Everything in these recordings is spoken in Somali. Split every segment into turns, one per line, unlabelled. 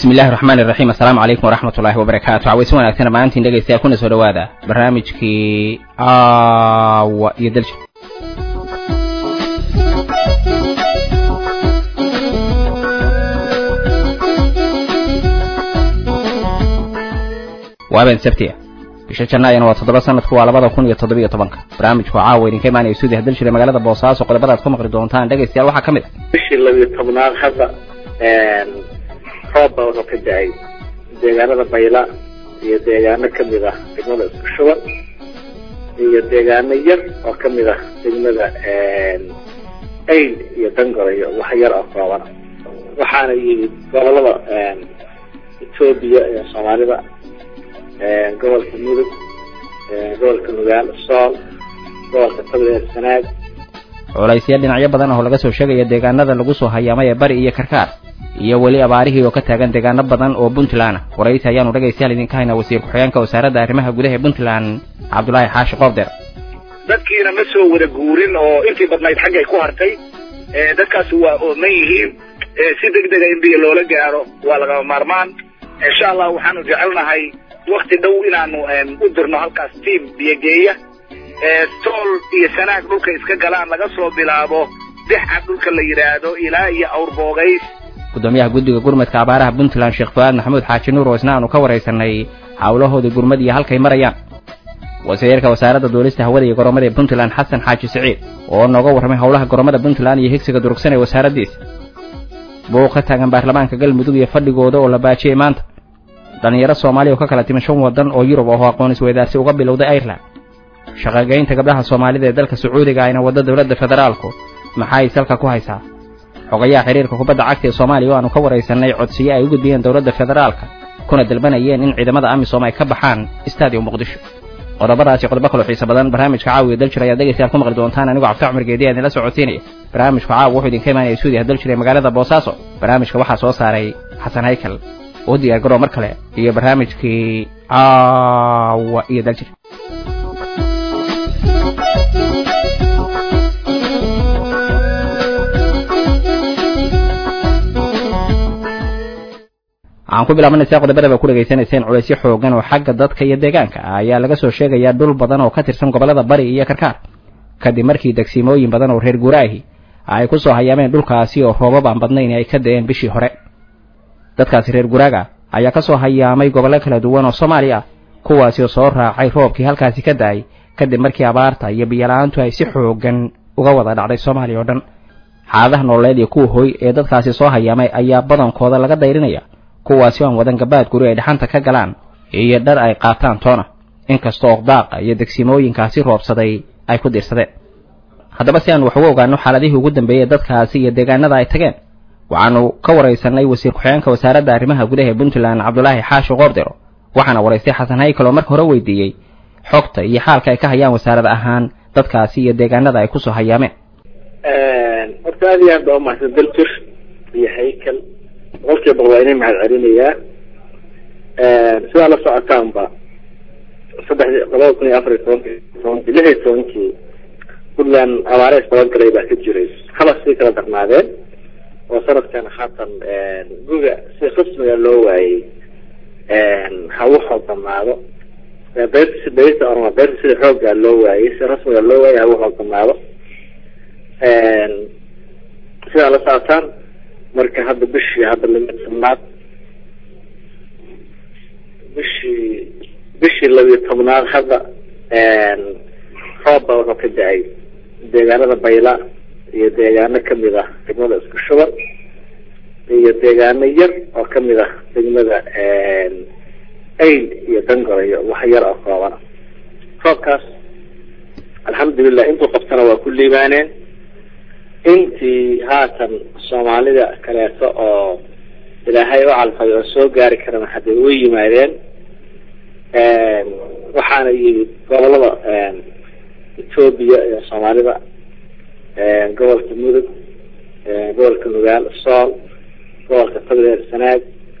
bismi illahi raxmaan iraxiim assalaamu calaykum waraxmat ullaahi wabarakaatu cawaysi wanaagsan dhammaantiin dhegaystayaa kuna soo dhowaada barnaamijkii aawa iyo dalsha waaben sabti ah bisha jannaayana waa toddoba sanadku waa labada kun iyo toddobiyo tobanka barnaamijku caawa idinka imaanaya stuudiya dalshire magaalada boosaaso qodobadaad ku maqli doontaan dhegaystayaal waxaa ka mid ah
bishii labiyo tobnaad hadda roob baa wuxuu ka da-ay deegaanada bayla iyo deegaano kamid ah degmada isku shuban iyo deegaano yar oo kamid ah degmada ayl iyo dangorayo wax yar oo kooban waxaana yimid gobolada etoobiya iyo soomaalida gobolka mudug gobolka nugaal sool gobolka togdheer sanaag
culaysya dhinacyo badan oo laga soo sheegaya deegaanada lagu soo hayaamay ee bari iyo karkaar iyo weli abaarihii oo ka taagan deegaano badan oo puntland ah waraysi ayaanu dhegaystayaal idinka haynaa wasiir ku-xigeenka wasaaradda arrimaha gudaha ee puntland cabdulaahi xaashi qoobdeer
dadkiina ma soo wada guurin oo intii badnayd xaggay ku hartay dadkaasi waa ooman yihiin si deg dega in biyo loola gaaro waa lagama maarmaan insha allah waxaanu jecelnahay wakti dhow inaanu u dirno halkaas tiam biyogeeya tool iyo sanaag dhulka iska galaan laga soo bilaabo dixca dhulka la yidhaahdo ilaa iyo awrboogays
gudoomiyaha guddiga gurmadka abaaraha puntland sheekh fu-aad maxamuud xaaji nuur oo isna aanu ka waraysanay hawlahoodii gurmad iyo halkay marayaan wasiirka wasaaradda duulista hawada iyo goromada ee puntland xasan xaaji siciid oo nooga warramay howlaha goromada puntland iyo higsiga durugsan ee wasaaraddiisa buuq ka taagan baarlamaanka galmudug iyo fadhigooda oo la baajiyey maanta dhallinyaro soomaaliya oo ka kala timi shan waddan oo yurub oo aqoon isweydaarsi uga bilowday ireland shaqagaynta gabdhaha soomaalida ee dalka sacuudiga ayna wadda dowladda federaalku maxay salka ku haysaa xogayaha xiriirka kubadda cagta ee soomaaliya oo aanu ka waraysanay codsiyo ay u gudbiyeen dowladda federaalka kuna dalbanayeen in ciidamada amisom ay ka baxaan stadium muqdisho qodobadaasi qodobo kaloo xiisa badan barnaamijka caawiya daljir ayaad dhegaystayaal ku maqli doontaan anigoo cabdi cumar geedi aan idinla socodsiinaya barnaamijka caawa wuxuu idinka imaanaya stuudiyaha daljir ee magaalada boosaaso barnaamijka waxaa soo saaray xasan haykal oo diyaar garoo mar kale iyo barnaamijkii caawa iyo daljir waxaan ku bilaabanaysaa qodobadaba ku dhegaysanayseen culaysyo xoogan oo xagga dadka iyo deegaanka ah ayaa laga soo sheegayaa dhul badan oo ka tirsan gobollada bari iyo karkaar kadib markii degsimooyin badan oo reer guuraahi ay ku soo hayaameen dhulkaasi oo roobab aan badnayn ay ka da-een bishii hore dadkaasi reer guraaga ayaa ka soo hayaamay gobollo kala duwan oo soomaaliya ah kuwaasi oo soo raacay roobkii halkaasi ka da-ay kadib markii abaarta iyo biyola-aantu ay si xoogan uga wada dhacday soomaaliya oo dhan xaaladaha nololeed iyo kuwa hoy ee dadkaasi soo hayaamay ayaa badankooda laga dayrinaya kuwaasi oo aan wadan gabaad guri ay dhaxanta ka galaan iyo dhar ay qaataan toona inkastoo oqdaaqa iyo degsimooyinkaasi roobsaday ay ku diirsadeen haddaba si aan wax uga ogaano xaaladihii ugu dambeeyey dadkaasi iyo deegaanada ay tageen waxaanu ka waraysanay wasiir ku-xigeenka wasaaradda arrimaha gudaha ee puntland cabdulaahi xaashi qoordero waxaana waraystay xasan haykal oo marka hore weydiiyey xogta iyo xaalka ay ka hayaan wasaarad ahaan dadkaasi iyo deegaanada ay kusoo hayaameen
horta aad iyo aad baa umahadsan daljir iyo haykal boqolkiiba boqol waa inay mahad celinayaa sidaa la socotaanba saddexdii labada kun iyo afar iyo tobankii tobankii lix iyo tobankii puntland abaare isdabagalay baa ka jiray haba sii kala darnaadeen oo sanadkan haatan guga si rasmiga loo waayey ha u xoogdamaado beerta si beerta orma beerta sida xooggaa loo waayey si rasmiga loo waayey ha u xoogdamaado sidaa la socotaan marka hadda bishii hadda laba tobnaad bishii bishii labiyo tobnaad hadda roob baa wuxuu ka da-ay deegaanada bayla iyo deegaano kamid ah degmada isku shuban iyo deegaano yar oo kamid ah degmada ayl iyo dangorayo wax yar oo kooban roobkaas alxamdulilah intuu qabtana waa ku liibaaneen intii haatan soomaalida kaleeto oo ilaahay u calfay oo soo gaari karana hadday u yimaadeen waxaana yimid gobolada etoobiya iyo soomaalida gobolka mudug gobolka nugaal sool gobolka togdheer sanaag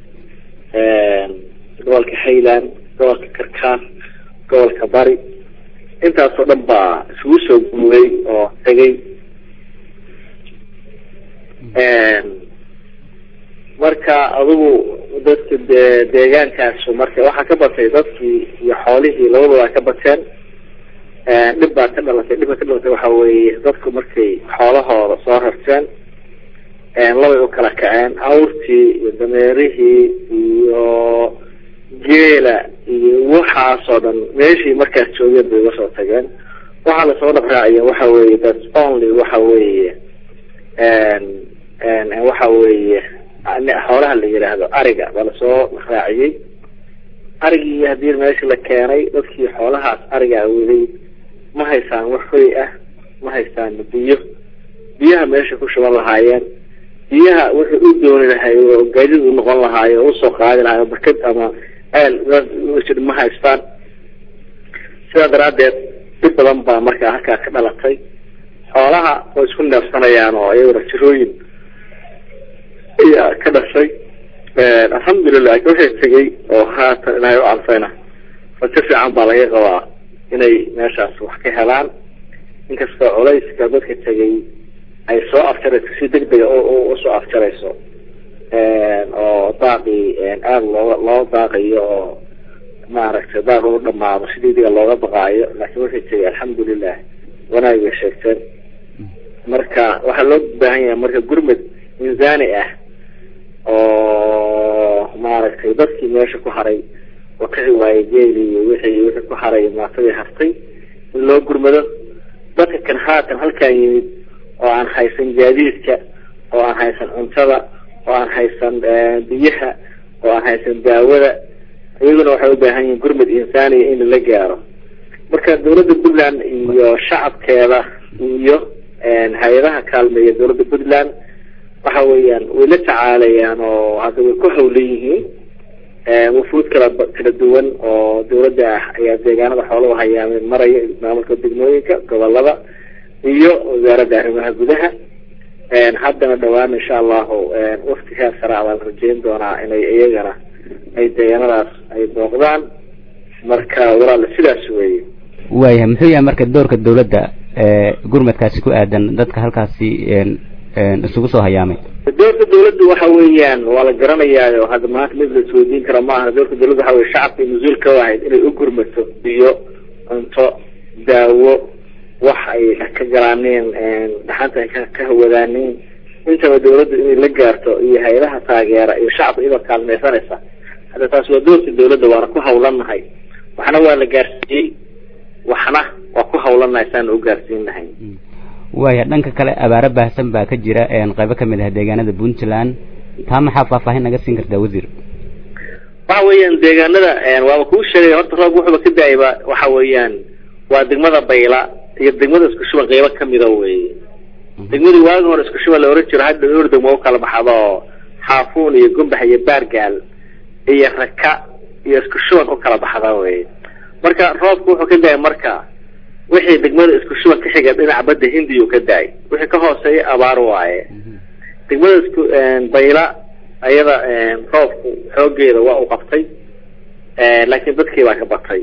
gobolka highland gobolka karkaar gobolka bari intaasoo dhan baa isugu soo guuray oo tegay marka adigu dadka de deegaankaasu marka waxaa ka batay dadkii iyo xoolihii labadaba ay ka bateen dhib baa ka dhalatay dhibka ka dhalatay waxa weeye dadku markay xoolahooda soo rarteen labay u kala kaceen awrtii iyo dameerihii iyo geela iyo waxaasoo dhan meeshii markaas joogeen bay uga soo tageen waxaa lasoo dhaqraacaya waxa weeye that only waxa weeye waxa weeye xoolaha la yidhaahdo ariga baa lasoo raaciyey arigii haddii meesha la keenay dadkii xoolahaas arigaa waday ma haysaan wax hoy ah ma haysaan biyo biyaha meesha ku shuban lahaayeen biyaha wuxuu u dooni lahay oo gaadid u noqon lahaayo oo usoo qaadi lahaay oo barkad ama ceel ma haystaan sidaa daraaddeed dhib badan baa markaa halkaa ka dhalatay xoolaha way isku neefsanayaan oo iyaguna jirooyin ayaa ka dhashay alxamdulilah waxay tegey oo haatan ilaahay u calfayna rajo fiican baa laga qabaa inay meeshaas wax ka helaan inkastoo culayska dadka tegay ay soo afjarayso si degdega usoo afjarayso oo daaqii aada looga loo daaqayo oo maaragtay daaq u dhamaado si degdega looga baqaayo laakiin waxay tegay alxamdulilah wanaag bay sheegteen marka waxaa loo baahan yahay marka gurmad miisaani ah oo maaragtay dadkii meesha ku haray oo kici waayey geeli iyo wixii wixii ku haray maatadii hartay in loo gurmado dadka kan haatan halkaan yimid oo aan haysan gaadiidka oo aan haysan cuntada oo aan haysan biyaha oo aan haysan daawada iyaguna waxay u baahan yihiin gurmad insaaniya in lala gaaro marka dawladda puntland iyo shacabkeeda iyo hay-adaha kaalmeeya dawladda puntland waxa weeyaan way la tacaalayaan oo hadda way ku hawlan yihiin wufuud kala kala duwan oo dawladda ah ayaa deegaanada xoolaha hayaameen maraya maamulka degmooyinka gobolada iyo wasaaradda arrimaha gudaha haddana dhawaan insha allahu waftigaa sara baan rajeyn doonaa inay iyagana ay deegaanadaas ay booqdaan marka walaala sidaas weeye
waayahay muxuu yahay marka doorka dawladda gurmadkaasi ku aadan dadka halkaasi isugu soo hayaamay
doorka dawladda waxa weeyaan waa la garanayaayo hadda maanta mid la isweydiin kara maaha doorka dawladda waxa weye shacabka mas-uul ka ahayd inay u gurmato biyo cunto daawo wax ay ka galaaneen dhaxanta ay ka hawadaaneen intaba dawladda inay la gaarto iyo hay-adaha taageera iyo shacabka iyadoo kaalmaysanaysa hadda taas waa doorka dawladda waana ku hawlanahay waxna waa la gaarsiiyey waxna waa ku hawlanahay saan u gaarsiin lahay
waaya dhanka kale abaaro baahsan baa ka jira qaybo kamid ah deegaanada puntland taa maxaa faahfaahin naga siin kartaa wasiir
waxa weeyaan deegaanada waaba kuu sheegay horta roob wuxuuba ka da-ayba waxa weeyaan waa degmada bayla iyo degmada isku shuban qaybo kamida weye degmadii waagi hore isku shuban la oran jiro hadda dhowr degmo u kala baxdo xaafuun iyo gumbax iyo baargaal iyo raka iyo isku shuban u kala baxda weye marka roobku wuxuu ka da-ay marka wixii degmada isku shuban ka xiga dhinaca badda hindiyu ka da-ay wixii ka hooseeya abaar waaye degmada isku bayla ayada roobku xoogeeda waa u qabtay laakiin dadkii baa ka batay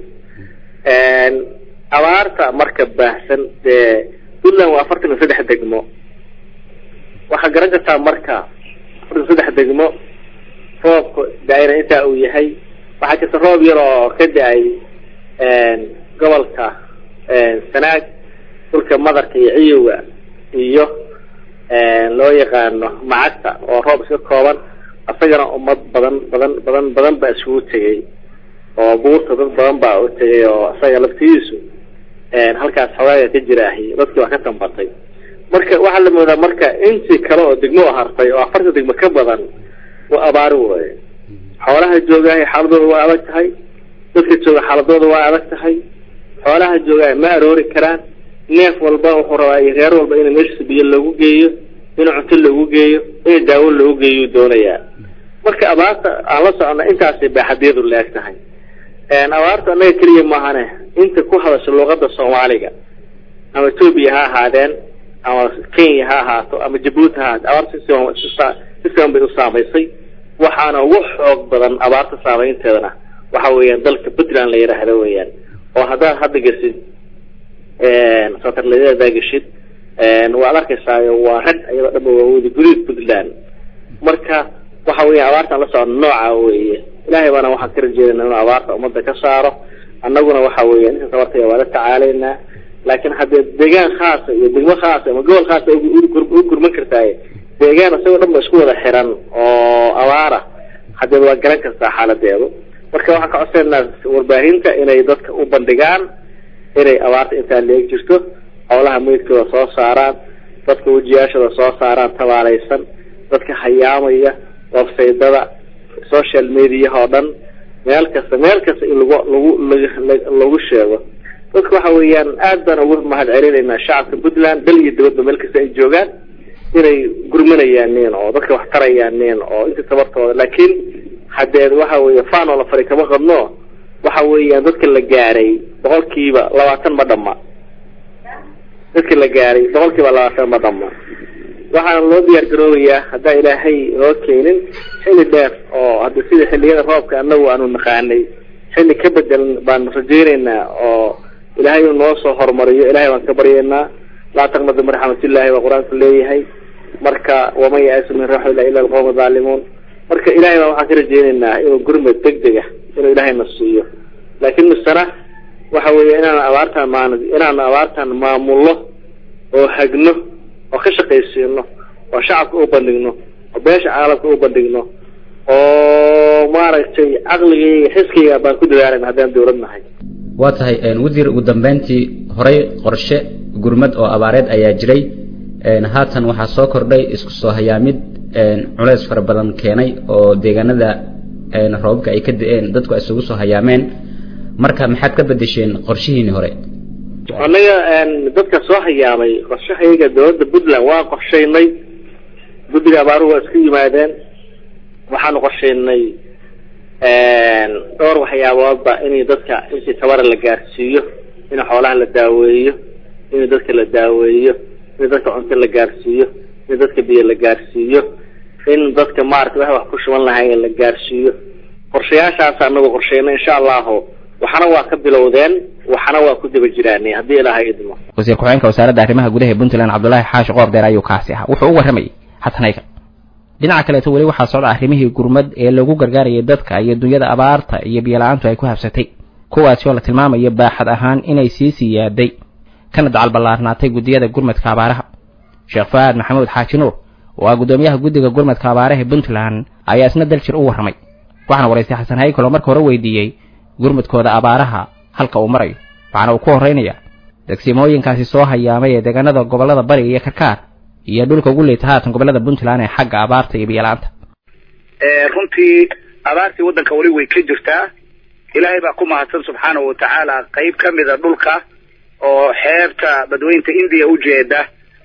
abaarta marka baahsan dee puntland waa afartan iyo saddex degmo waxaa garan kartaa marka afartan saddex degmo roobka da-ayna intaa uu yahay waxaa jirta roob yar oo ka da-ay gobolka sanaag dhulka madarka iyo ciyowga iyo loo yaqaano macagta oo roob iska kooban isagana ummad badan badan badan badan baa isugu tegay oo buurta dad badan baa u tegay oo isaga laftigiisu halkaas xogaaga ka jiraahi dadkii waa ka tambatay marka waxaa la moodaa marka intii kale oo degmo hartay oo afarta degmo ka badan waa abaari waaye xoolaha joogaahay xaaladooda waa adag tahay dadka jooga xaaladooda waa adag tahay xoolaha joogaay ma aroori karaan neef walba wuxuu rabaa iyo reer walba in meeshiisa biyo loogu geeyo in cunto loogu geeyo in daawo loogu geeyo doonayaa marka abaarta aan la socona intaasay baaxadeedu la-eg tahay abaarta annaga keliya maahane inta ku hadasha luuqada soomaaliga ama etoobiya ha ahaadeen ama kenya ha ahaato ama jabuuti ha ahaato abaarta si siban bay u saamaysay waxaana ugu xoog badan abaarta saameynteedana waxa weeyaan dalka puntland la yidhaahdo weeyaan oo haddaad hadda geshid satarladyada geshid waad arkaysaayo waa rag iyadoo dhanba waa wada guduud puntland marka waxa weeye abaartaan la socon nooca weeye ilaahay baana waxaan ka rajeedayna inuu abaarta ummadda ka saaro annaguna waxa weeye inta tabartaya waa la tacaalaynaa laakiin haddee deegaan khaasa iyo degmo khaasa ama gobol khaasa u gurman kartaaye deegaan isagoo dhan ba isku wada xiran oo abaara hadeed waa garan kartaa xaaladeedu marka waxaan ka codsaynaa warbaahinta inay dadka u bandhigaan inay abaarta intaa leeg jirto xoolaha meydkooda soo saaraan dadka wejiyaashooda soo saaraan tabaalaysan dadka hayaamaya websaydada social mediaha oo dhan meel kasta meel kasta in lagu lagu lagu sheego dadka waxa weeyaan aad baan ugu mahad celinaynaa shacabka puntland dal iyo dibadba meel kasta ay joogaan inay gurmanayaanin oo dadka wax tarayaanin oo inta tabartooda laakiin haddee waxa weeye faanoo la fari kama qadno waxa weeyaan dadka la gaaray boqolkiiba labaatan ma dhama dadka la gaaray boqolkiiba labaatan ma dhama waxaana loo diyaar garoobayaa haddaan ilaahay noo keenin xilli dheer oo hadda sida xilliyada roobka anagu aanu naqaanay xilli ka bedelan baan rajaynaynaa oo ilaahay uu noo soo horumariyo ilahay baan ka baryaynaa laa taqnadu min raxmatillahi baa qur-aanku leeyahay marka waman ya-asu min raxmatillahi illa alqawma zaalimuun marka ilahay baa waxaan ka rajaynaynaa inuu gurmad degdeg ah inuu ilaahay na siiyo laakiin misana waxa weeye inaan abaartaan maan inaan abaartaan maamulno oo hagno oo ka shaqaysiino oo shacabka u bandhigno oo beesha caalamka u bandhigno oo maaragtay caqligayga xiskayga baan ku dadaalayna haddaan dawlad nahay
waa tahay wasiir ugu dambeyntii horey qorshe gurmad oo abaareed ayaa jiray haatan waxaa soo kordhay isku soo hayaamid culeys fara badan keenay oo deegaanada roobabka ay ka da-een dadku isugu soo hayaameen marka maxaad ka bedesheen qorshihiini hore
annaga dadka soo hayaamay qorshahayaga dawladda puntland waa qorshaynay guddiga abaaruhu waa isku yimaadeen waxaanu qorshaynay dhowr waxyaaboodba in dadka intii tabara la gaarsiiyo in xoolaha la daaweeyo in dadka la daaweeyo in dadka cunto la gaarsiiyo in dadka biyo la gaarsiiyo in dadka maarata wax wax ku shuban lahayn la gaarsiiyo qorshayaashaas anagu qorshaynay insha allahu waxna waa ka bilowdeen waxna waa ku daba jiraan haddii ilaahay idmo
wasiir ku-xigeenka wasaaradda arrimaha gudaha ee puntland cabdullaahi xaashi qoordeer ayuu kaasi ahaa wuxuu u warramayay xasanayga dhinaca kaleeto weli waxaa socda arrimihii gurmad ee lagu gargaarayay dadka iyo dunyada abaarta iyo biyola-aantu ay ku habsatay kuwaasi oo la tilmaamayo baaxad ahaan inay sii siyaaday kana dacal ballaarnaatay guddiyada gurmadka abaaraha sheekh fa-aad maxamuud xaaji nuur oo ah guddoomiyaha guddiga gurmadka abaaraha ee puntland ayaa isna daljir u warramay waxaana waraystay xasan haykal oo marka hore weydiiyey gurmadkooda abaaraha halka uu marayo waxaana uu ku horraynayaa degsimooyinkaasi soo hayaamay ee deegaanada gobollada bari iyo karkaar iyo dhulka ugu leeta haatan gobollada puntland ee xagga abaarta iyo biyala-aanta
runtii abaartii waddanka weli way ka jirtaa ilaahay baa ku mahadsan subxaanahu watacaala qayb ka mida dhulka oo xeebta badweynta indiya ujeeda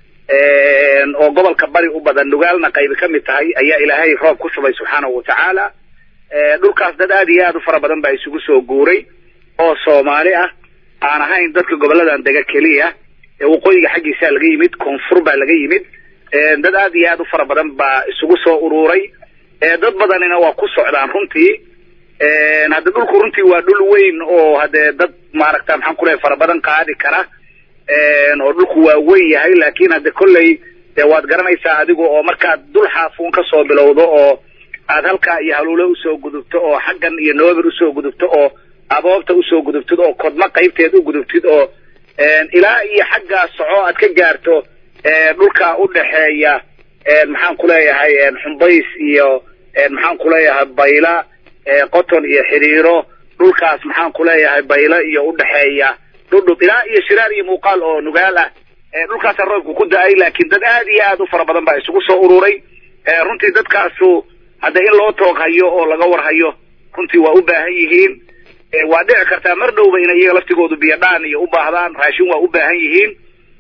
oo gobolka bari u badan nugaalna qaybi ka mid tahay ayaa ilaahay roob ku shubay subxaanahu watacaala dhulkaas dad aad iyo aad u fara badan baa isugu soo guuray oo soomaali ah aan ahayn dadka goboladan dega keliya waqooyiga xaggiisaa laga yimid koonfur baa laga yimid dad aad iyo aad u fara badan baa isugu soo uruuray dad badanina waa ku socdaan runtii hadde dhulku runtii waa dhul weyn oo hadee dad maaragta maxaan ku lehay fara badan qaadi kara oo dhulku waa weyn yahay laakin hadde kolley de waad garanaysaa adigu oo markaad dul xaafuun kasoo bilowdo oo aad halkaa iyo haluule usoo gudubto oo xaggan iyo noobir usoo gudubto oo aboobta usoo gudubtid oo kodma qaybteed u gudubtid oo ilaa iyo xaggaa soco aad ka gaarto dhulka udhaxeeya maxaan ku leeyahay xumbays iyo maxaan ku leeyahay bayla qoton iyo xiriiro dhulkaas maxaan ku leeyahay bayla iyo udhaxeeya dhudhub ilaa iyo shiraar iyo muuqaal oo nugaal ah dhulkaasa roobku ku da-ay laakiin dad aad iyo aad u fara badan baa isugu soo ururay runtii dadkaasu hadda in loo toog hayo oo laga war hayo runtii waa u baahan yihiin waa dhici kartaa mar dhowba inay iyaga laftigoodu biyo dhaan iyo u baahdaan raashin waa u baahan yihiin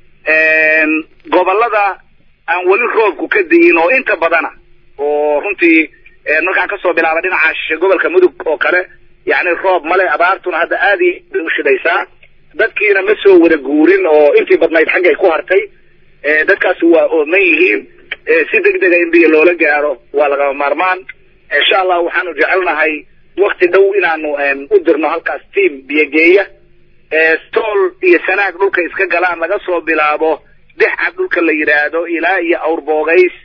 gobolada aan weli roobku ka di'in oo inta badana oo runtii markaan kasoo bilaaba dhinaca shishe gobolka mudug oo kale yacni roob male abaartuna hadda aad iyo bay u shidaysaa dadkiina ma soo wada guurin oo intii badnayd xaggay ku hartay dadkaasi waa ooman yihiin si deg dega in biyo loola gaaro waa lagama maarmaan insha allah waxaanu jecelnahay wakti dhow inaanu u dirno halkaas team biyogeeya stool iyo sanaag dhulka iska galaan laga soo bilaabo dexcad dhulka la yidhaahdo ilaa iyo awrboogays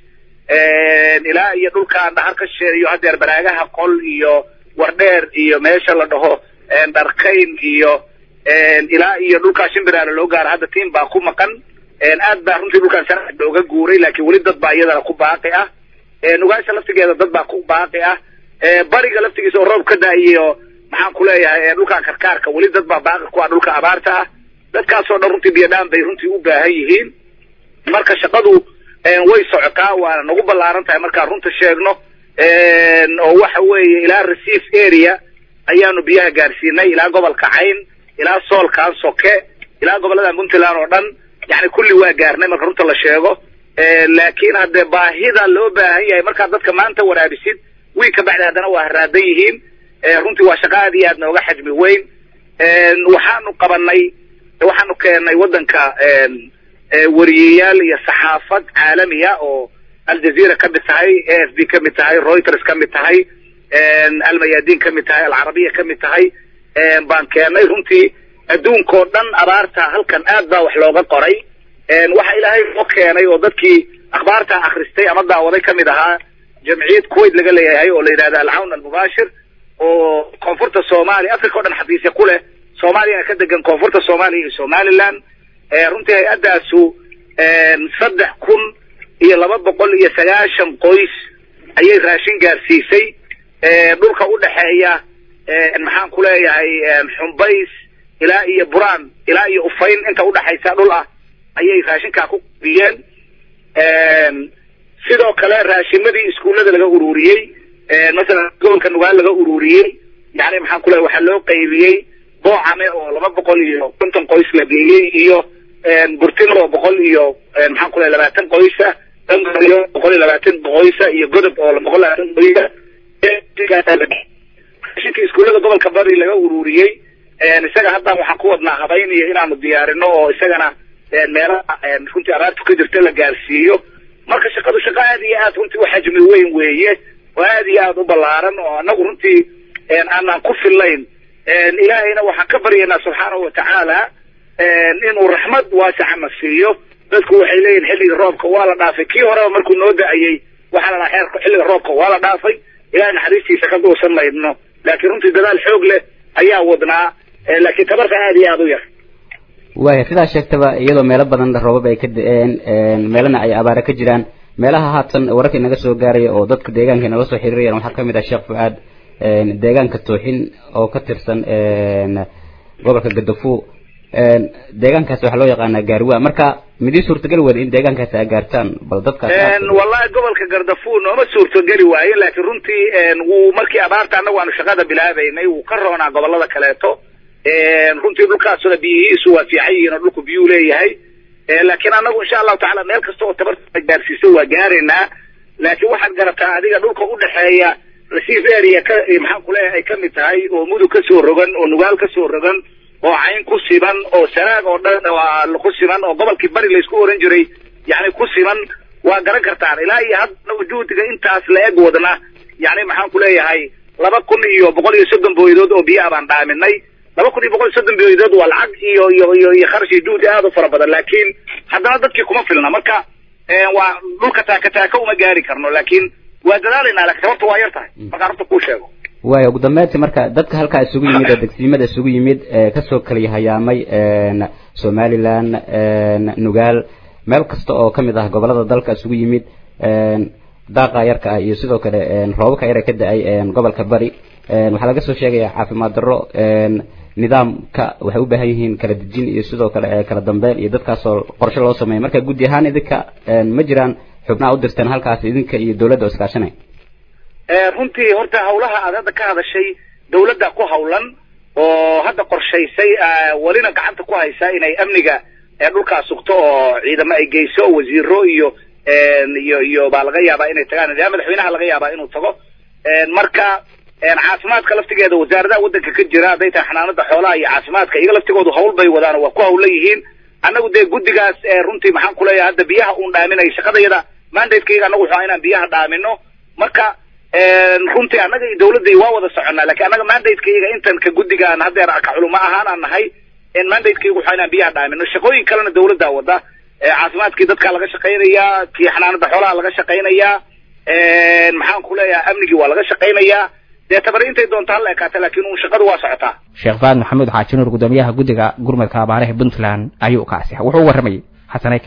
ilaa iyo dhulkaan dhahar ka sheeyo hadeer baraagaha qol iyo wardheer iyo meesha la dhaho dharkayn iyo ilaa iyo dhulkaa shimbiraala loo gaaro hadda tiim baa ku maqan aad baa runtii dhulkaan sharci looga guuray laakiin weli dad baa iyadana ku baaqi ah nugaasha laftigeeda dad baa ku baaqi ah bariga laftigiisa oo roob ka da-iyo maxaan ku leeyahay dhulkaan karkaarka weli dad baa baaqi ku ah dhulka abaarta ah dadkaasoo dhan runtii biyadhaan bay runtii u baahan yihiin marka shaqadu way socotaa waana nagu ballaaran tahay markaan runta sheegno oo waxa weeye ilaa receive area ayaanu biyaha gaarsiinay ilaa gobolka cayn ilaa soolkan soke ilaa gobollada puntland oo dhan yani kulli waa gaarnay marka runta la sheego laakiin haddee baahida loo baahan yahay markaad dadka maanta waraabisid wiil ka bacdi haddana waa haraadan yihiin runtii waa shaqa aad iyo aad nooga xajmi weyn waxaanu qabanay waxaanu keenay waddanka wariyeyaal iyo saxaafad caalamiya oo aljazeera ka mid tahay a f b ka mid tahay reuters ka mid tahay almayadin ka mid tahay alcarabiya ka mid tahay baan keenay runtii adduunkao dhan abaarta halkan aad baa wax looga qoray waxa ilaahay oo keenay oo dadkii akhbaarta akhristay ama daawaday ka mid ahaa jamciyad kuwait laga leeyahay oo la yidhahda alcawn almubaashir oo koonfurta soomaaliya africa o dhan xafiisya ku leh soomaaliyana ka degan koonfurta soomaaliya iyo somaliland runtii hay-addaasu saddex kun iyo laba boqol iyo sagaashan qoys ayay raashin gaarsiisay dhulka u dhexeeya maxaan ku leeyahay xumbays ilaa iyo buraan ilaa iyo ufayn inta udhexaysa dhul ah ayay raashinkaa ku qbiyeen sidoo kale raashimadii iskuullada laga ururiyey masalan gobolka nugaal laga ururiyey yani maxaan ku leeyahay waxaa loo qaybiyey boocame oo laba boqol iyo konton qoys la geeyey iyo burtino oo boqol iyo maxaan ku leeyahay labaatan qoysa dangayo boqol iyo labaatan qoysa iyo godob oo boqol labaatan qoysa raashinka iskuullada gobolka bari laga ururiyey isaga haddaan waxaan ku wadnaa habayn iyo inaanu diyaarino oo isagana meelaha runtii abaartu ka jirta la gaarsiiyo marka shaqadu shaqo aad iyo aad runtii u xajmi weyn weeye oo aad iyo aad u ballaaran oo anagu runtii aanaan ku fillayn ilaahayna waxaan ka baryaynaa subxaanahu watacaala inuu raxmad waasicana siiyo dadku waxay leeyihin xilliga roobka waa la dhaafay kii horeba markuu noo da-ayey waxaa la dhaha xeerka xilliga roobka waa la dhaafay ilahay naxariistiisa ka goosan maydno laakiin runtii dadaal xoog leh ayaa wadnaa laakiin tabarta aad iyo aada u yar
waaya sidaa sheegtaba iyadoo meelo badan roobab ay ka da-een meelana ay abaare ka jiraan meelaha haatan wararka inaga soo gaaraya oo dadka deegaanka inala soo xiriirayaan waxaa kamid ah sheekh fu-aad deegaanka tooxin oo ka tirsan gobolka gadafuu deegaankaasi waxaa loo yaqaanaa gaarwa marka midii suurtagali wada in deegaankaasi ay gaartaan bal dadkaas
wallahi gobolka gardafuur nooma suurtogeli waayo laakiin runtii wuu markii abaarta annagu aanu shaqada bilaabaynay wuu ka roonaa gobolada kaleeto runtii dhulkaasuna biyihiisu waa fiican yihiin oo dhulku biyuu leeyahay laakiin annagu insha allahu tacala meel kasta oo tabarta gaarsiiso waa gaaraynaa laakiin waxaad garataa adiga dhulka udhexeeya receive area ka maxaan kuleeyahay ay kamid tahay oo mudug kasoo rogan oo nugaal kasoo rogan oo cayn ku siman oo sanaag oo dhan ku siman oo gobolkii bari laysku oran jiray yani ku siman waa garan kartaan ilaa iyo hadda juhdiga intaas la eg wadna yani maxaan ku leeyahay laba kun iyo boqol iyo soddon booyadood oo biyo abaan dhaaminay laba kun iyo boqol iyo soddon booyadood waa lacag iyo iyo iyo iyo kharash iyo juhdi aad u fara badan laakiin haddana dadkii kuma filna marka waa dhulka taaka taaka uma gaari karno laakiin waa dadaalaynaa lakin sababta waa yar tahay markaan runta kuu sheego
waaya ugu dambeyntii marka dadka halkaa isugu yimid oo degsiimada isugu yimid kasoo kala hayaamay somaliland nugaal meel kasta oo kamid ah gobolada dalka isugu yimid daaqa yarka ah iyo sidoo kale roobabka yar ee ka da-ay gobolka bari waxaa laga soo sheegaya caafimaad darro nidaamka waxay u baahan yihiin kala dejin iyo sidoo kale kala dambeyn iyo dadkaasoo qorshe loo sameeya marka guddi ahaan idinka ma jiraan xubnaha u dirteen halkaas idinka iyo dawladda oo iskaashanay
runtii horta hawlaha aad hadda ka hadashay dawladda ku hawlan oo hadda qorshaysay welina gacanta ku haysa inay amniga dhulkaas sugto oo ciidamo ay geyso wasiiro iyo iyo iyo baa laga yaabaa inay tagaan ilaa madaxweynaha laga yaabaa inuu tago marka caafimaadka laftigeeda wasaaradaha waddanka ka jira hadday tahay xanaanada xoolaha iyo caafimaadka iyaga laftigoodu hawl bay wadaan waa ku hawlan yihiin annagu dee guddigaas runtii maxaan ku leeyahay hadda biyaha uun dhaaminay shaqadayada mandatekayga annagu wuxuu inaan biyaha dhaamino marka runtii annaga iyo dawladday waa wada soconnaa lakin annaga mandatekayga intan ka guddigaan haddeer ka culuma ahaan aan nahay mandatekayga wuxuu inaan biyaha dhaamino shaqooyin kalena dawladdaa wada caafimaadkii dadkaa laga shaqaynayaa kii xanaanada xoolaha laga shaqaynayaa maxaan ku leeyahay amnigii waa laga shaqaynayaa dee tabari intay doontaa la ekaata laakiin uun shaqadu waa socotaa
sheekh faad maxamuud xaaji nuur gudoomiyaha guddiga gurmadka abaaraha puntland ayuu kaasi wuxuu u warramayay xasanayka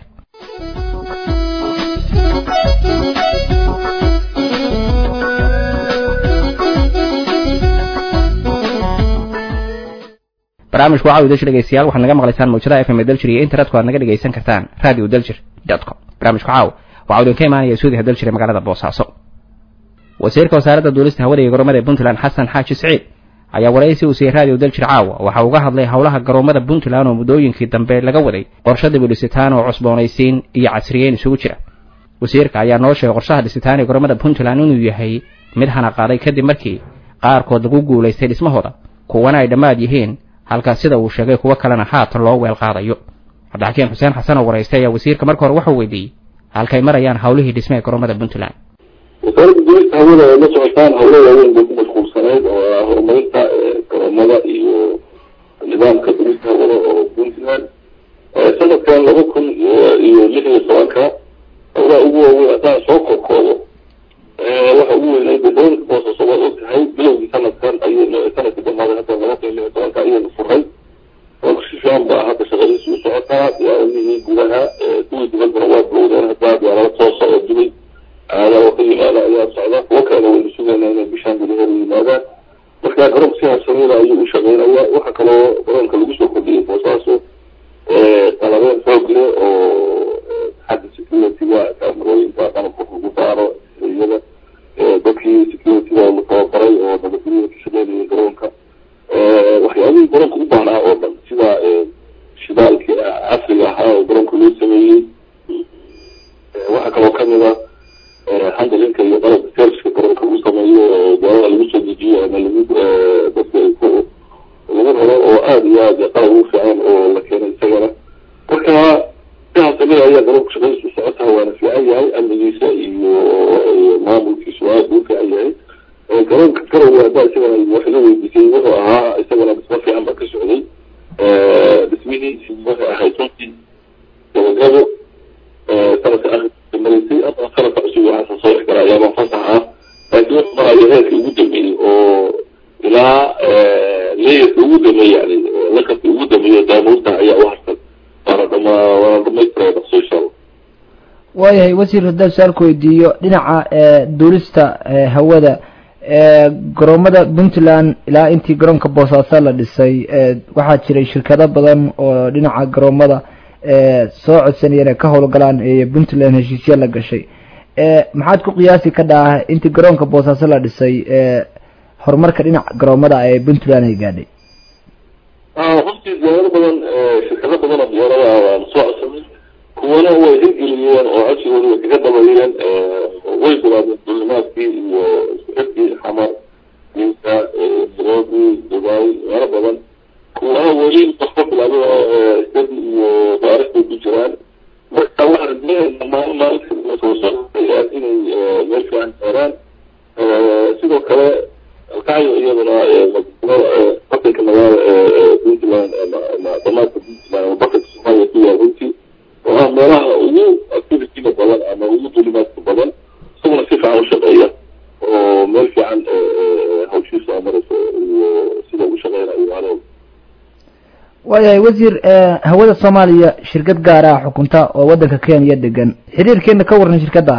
barnaamijku waxaa udalshir dhegeystayaal waxaad naga maqlaysaan mawjadaha fm daljir iyo internetku aad naga dhegeysan kartaan radio daljir dot com barnaamijku caaw waxaa idinka imaanaya suudiha daljir ee magaalada boosaaso wasiirka wasaaradda duulista hawada iyo garoomada ee puntland xasan xaaji siciid ayaa waraysi uu siiyey radio daljir caawa waxa uga hadlay howlaha garoomada puntland oo muddooyinkii dambe laga waday qorshe dib u dhisitaan oo cusboonaysiin iyo casriyeyn isugu jira wasiirka ayaa noo sheegay qorshaha dhisitaan ee garoomada puntland inuu yahay mid hana qaaday kadib markii qaarkood lagu guulaystay dhismahooda kuwana ay dhammaad yihiin halkaas sida uu sheegay kuwo kalena haatan loo weel qaadayo cabdixakiin xuseen xasan oo waraystay ayaa wasiirka marka hore wuxuu weydiiyey halkay marayaan howlihii dhisme ee garoomada puntland
wasaaradda duulista hawada ay la socotaan howlo waaweyn bay ku mashquulsanayd oo ah horumarinta garoomada iyo nidaamka duulista hawada oo puntland sanadkan laba kun iyo lix iyo tobanka howlaha ugu waaweyn haddaan soo korkoodo waxa ugu weynay dowladka boosaaso waad og tahay bilowgii sanadkan ayaynu sanadkii dhamaaday hadda laba kun iyo lix iyo tobanka ayaynu furay oo si fiican baa hadda shaqadiisu u socotaa diyaaradihii gudaha kuwii dibaddana waa bilowdeen hadda diyaarado toosa oo dubay aada oo ka yimaada ayaa socda kuwo kalena waynu sugaynaa inay bishaan gudaheeda yimaadaan marka garoonka si habsamada ayuu u shaqeynaya waxa kaloo garoonka lagu soo kordhiyay boosaaso qalabeen xoog leh oo xagga security-ga kaamarooyinka qalabka lagu saaro iyada dadkii security-ga la tababaray oo nabadgelyada ka shaqeynayay garoonka waxyaabihii garoonka u baahnaa oo dhan sida shidaalkii casriga ahaa oo garoonka loo sameeyey waxaa kaloo kamid a handlinka iyo qalabka serviceka garoonka lagu sameeyo oo gaarada lagu soo dejiyo ama lagu dadka ay ku lagu raro oo aada iyo aad qalab ugu fiican oo la keenay isagana marka sidaas samida ayaa garoonka shaqadiisu socotaa waana fiican yahay amnigiisa iyo maamulkiisu aada u fiican yahay garoonka garowe haddaa isagana wax la weydiisay wuxuu ahaa isagana dhismo fiican baa ka socday dhismihiisi waxay ahayd runtii gabagabo sanadka akhirkiisa maraysay ama sanadka cusub waxaasa soo xigara ayaaba fasax ah laakiin wuxuu marayo heerka ugu dambeeyey oo ilaa leeyarka ugu dambeeyey yani lakabka ugu dambeeyo daamuurta ayaa u harsan waana dhama waana dhamaystiraya dhaqso insha allah
waayahay wasiir haddaan su-aalku weydiiyo dhinaca duulista hawada garoomada puntland ilaa intii garoonka boosaaso la dhisay waxaa jiray shirkado badan oo dhinaca garoomada soo codsanayeen ay ka howlgalaan ee puntland heshiisya la gashay maxaad ku qiyaasi ka dhaah intii garoonka boosaaso la dhisay horumarka dhinaca garoomada ee puntland ay gaadhay
runtii diyaarado badan shirkado badan oo diyaarada waan soo codsanay kuwana way hirgeliyeen oo codsigooda way kaga dabayeen way bilaabeen dulimaadkii iyo iskuxirkii xamar dinka nairobi dubai meelo badan kuwana weli waxba bilaabay stadi iyo baaristay ku jiraan marka waxaan rajeynaynaa maalin maalinta soo socdayaan inay meel fiican gaaraan sidoo kale alkacyo iyaduna batanka magaala puntland ama damaadka puntland ama batanka soomaaliya ku yaal runtii oo ah meelaha ugu activityga badan ama ugu dulimaadka badan isaguna si fiican u shaqeeya oo meel fiican hawshiisa marayso iyo sida ugu shaqeynayo adoog
waayahay wasiir hawada soomaaliya shirkad gaar ah xukunta oo waddanka kenya degan xiriirkeena ka waran shirkadda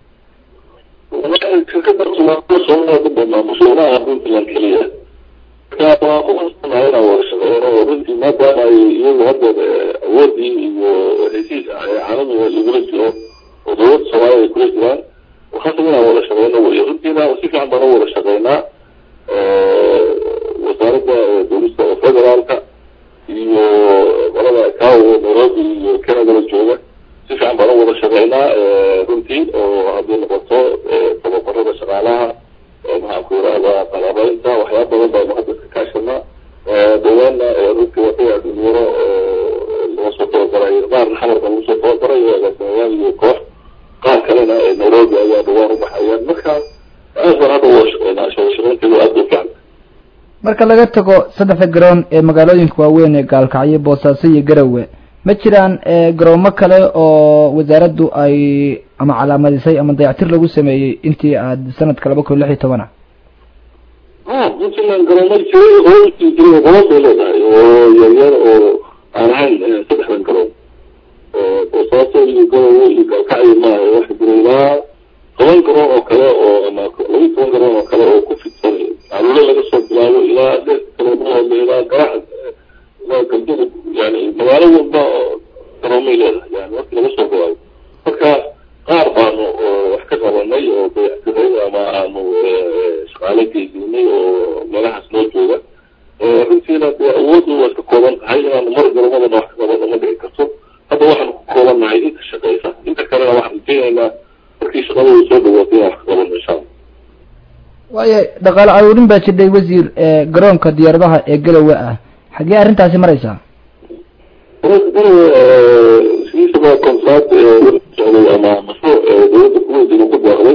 shirkada soomaalida maamusoonaha puntland keliya marka waa ku qasbanahay inaan wada shaqeyno oo runtii maadaama ay iyagu hadda awoodii iyo heshiis caalamiga lagula jiro oo dowladda soomaaliya ay kula jiraan waxaasab inaan wada shaqeyno wey runtiina si fiican baan u wada shaqeynaa wasaaradda dowlista oo federaalka iyo qolada kao nairobi iyo canadala jooga si fiican baan u wada shaqeynaa runtii oo haddii noqoto tababarada shaqaalaha maxaan ku yirahdaa qalabaynta waxyaaba badan baanu hadda iska kaashanaa dawaana runtii waxay dhalinyaro laga soo tababaray qaarna xamar baa lagu soo tababaray agaasimayaal iyo koox qaar kalena nairobi ayaa dhawaan ubaxayaan marka aad baan hadda wada shaqeynaa shaqaynteedu aad bay fiican
marka laga tago saddexda garoon ee magaalooyinka waaweyn ee gaalkacyo boosaaso iyo garowe ma jiraan garoomo kale oo wasaaraddu ay ama calaamadisay ama dayactir lagu sameeyey intii aad sanadka laba kun lix iyo toban ah
a puntland garoomo jiray hooskii jiray garoon bay leedahay oo yaryar oo aan ahayn saddexdan garoon boosaaso iyo garowe iyo galkacyo maaha waxa jira ilaa toban garoon oo kale oo ama laba toban garoon oo kale oo ku fidsan caruure laga soo bilaabo ilaa garoomahooda ilaa garac ilaa galgudug yani magaalo walba garoomay leedahay yani markii laga soo bilaabo marka qaar baanu wax ka qabanay oo dayactiray ama aanu shaqaale geysinay oo meelahaas noo jooga runtiina dee awooddu waa iska kooban tahay inaanu mar garoomadana wax ka qabano ma dhici karto hadda waxaanu ku koobannahay inta shaqeysa inta kalena waxaan rajeynaynaa markii shaqadooda soo dhawaato inaan wax ka qabano insha allah
waayo dhaqaale aruurin baa jirdhay wasiir garoonka diyaaradaha ee galowe ah xaggee arrintaasi maraysaa
sidiisaba contract socday ama mashruuc dawladda kuweyd inuu ku deeqday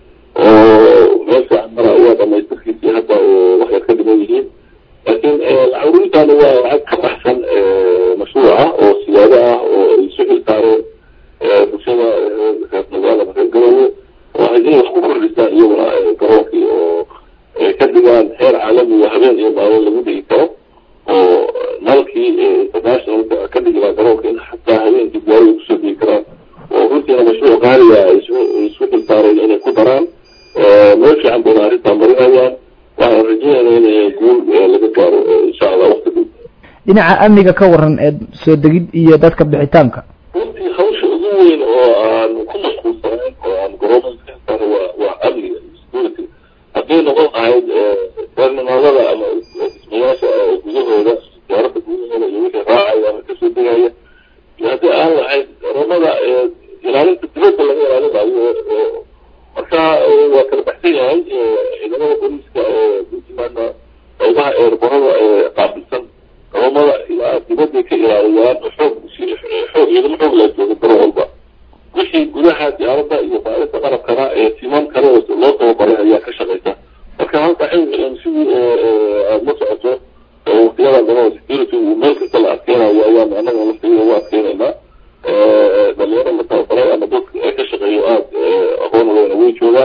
oo meel fiican mara ayaa dhamaystirkiisii hadda waxay ka dhiman yihiin laakiin aruurintaani waa lacag ka baxsan mashruuca oo siyaado ah oo ay isu xilsaareen bulshada reer magaalada reer garowe oo ay inay wax ku kordhisaan iyaguna garoonkii oo ka dhigaan heer caalami oo habeen iyo maalin lagu dhigi karo oo nalkii internationalka ka dhigilaa garoonka in xataa habeenkii gaariga kusoo digi karaan oo runtiina mashruuc qaaliga ay isku xilsaareen inay ku daraan meel fiican bayna arrintaa marinayaan waxaan rajeynayna in guul laga gaaro insha allah waqti dhow
dhinaca amniga ka waran ee soo degid iyo dadka bixitaanka
runtii hawsha ugu weyn oo aan ku mashquulsanayn oo aan garoomada ka xilsaaray waa waa amniga security hadday noqon ahayd terminaalada ama dhismayaasha gudahooda diyaaradda gudahooda iyo wixii raacaya ama kasoo degaya iyo haddii aan lahayd garoomada ilaalinta dibadda laga ilaalinayo marka waa kala baxsan yahay ciidamada booliiska puntlandna qaybaha eerborada qaabilsan garoomada ilaa dibadday ka ilaaliyaan xoog xoog ciidamo xoog la jooga garoon walba wixii gudaha diyaaradda iyo baarinta qalabkana ee timan kale loo tababaray ayaa ka shaqeysa marka halka sidii aada la socoto waqtiyada dama security uu meel kasta la adkeynayo ayaan anaga laftigeeda u adkeynaynaa dhalinyaro la tababaray ama dadka ee ka shaqeeyo aada aqoon weyna way joogaan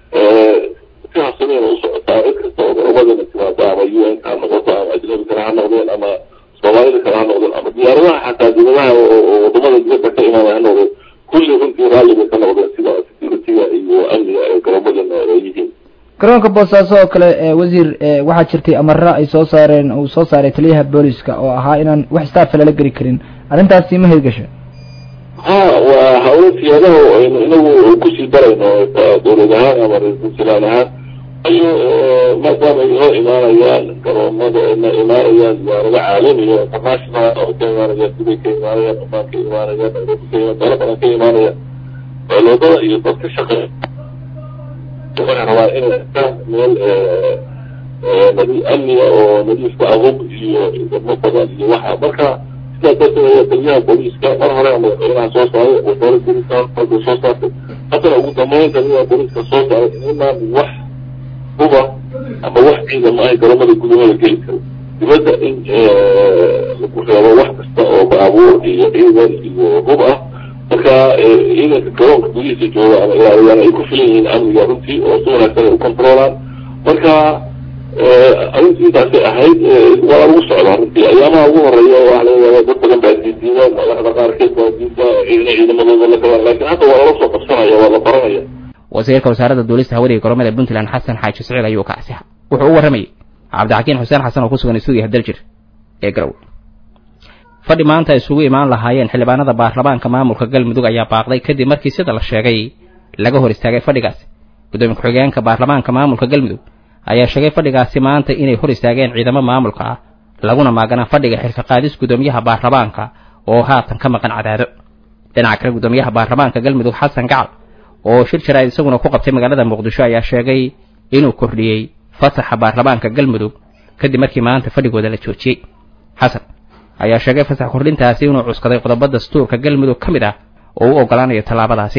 si habsameyna u socotaa cid kasta oo garomadana timaado ama u n ka ha noqoto ama ajnabi kale ha noqdeen ama soomaalida kale ha noqdeen ama diyaaradaha xataa dibadaha oo wadamada dibadda ka imaanaya ha noqdeen kulli runtii raalli bay ka noqdeen sida securityga iyo amniga ee garomadana ay yihiin
garoonka boosaaso oo kale wasiir waxaa jirtay amara ay soo saareen uu soo saaray taliyaha booliska oo ahaa inaan wax staafa lala geli karin arrintaasi ma hirgasha
ha waa hawlo siyaadaha aynu inagu kusii darayno dowlad ahaan ama ra-iisul ahaan ayo maadaama ay hor imaanayaan garoomada na imaanayaan diyaarado caalami oo international oo ka imaanayaan dubay ka imaanayaan omaan ka imaanayaan nairobi ka imaan meelo badan ka imaanayaan dowladada iyo dad ka shaqeeya waxay rabaan inay arkaan meel nadi amniga oo nadiifka ahub iyo wadmo badan iyo waxa marka sidaas darteed ayaa taliyaha booliiska mar hore madaxweynaha soo saaray wasaarada booliiska markuu soo saartay haddana ugu dambeyn taliyaha booliiska soo saaray inaan wax huba ama wax ciidama ay garoomada gudahooda geli karo dibadda in lagu reebo wax kasta oo baabuur iyo ciidan iyo hub ah marka ciidanka garoonka gudihiisa jooga ama ilaaliyaan ay ku filan yihiin amniga runtii oo si wanaagsan ay u controlaan marka arrintii intaasay ahayd waa lagu socdaa runtii ayaamaha ugu horeeya waxa laga yaaba dad badan baa diidiidan madaxda qaarkeed baa diida ciidana ciidamadooda la galaan laakiin hadda waa lala soo qabsanaya waa la baranaya
wasiirka wasaaradda duulista hawada iyo garoomada puntland xasan xaaji siciid ayuu ka asixa wuxuu u warramayay cabdixakiin xuseen xasan oo ku sugan stuudiyaha daljir ee garow fadhi maanta ay isugu imaan lahaayeen xildhibaanada baarlamaanka maamulka galmudug ayaa baaqday kadib markii sida la sheegay laga hor istaagay fadhigaasi gudoomiye ku-xigeenka baarlamaanka maamulka galmudug ayaa sheegay fadhigaasi maanta inay hor istaageen ciidamo maamulka ah laguna maaganaa fadhiga xilka qaadis gudoomiyaha baarlamaanka oo haatan ka maqan cadaado dhinaca kale gudoomiyaha baarlamaanka galmudug xasan gacal oo shir jaraa'id isaguna ku qabtay magaalada muqdisho ayaa sheegay inuu kordhiyey fasaxa baarlamaanka galmudug kadib markii maanta fadhigooda la joojiyey xasan ayaa sheegay fasax kordhintaasi inuu cuskaday qodobo dastuurka galmudug ka mid ah oo u ogolaanayo tallaabadaasi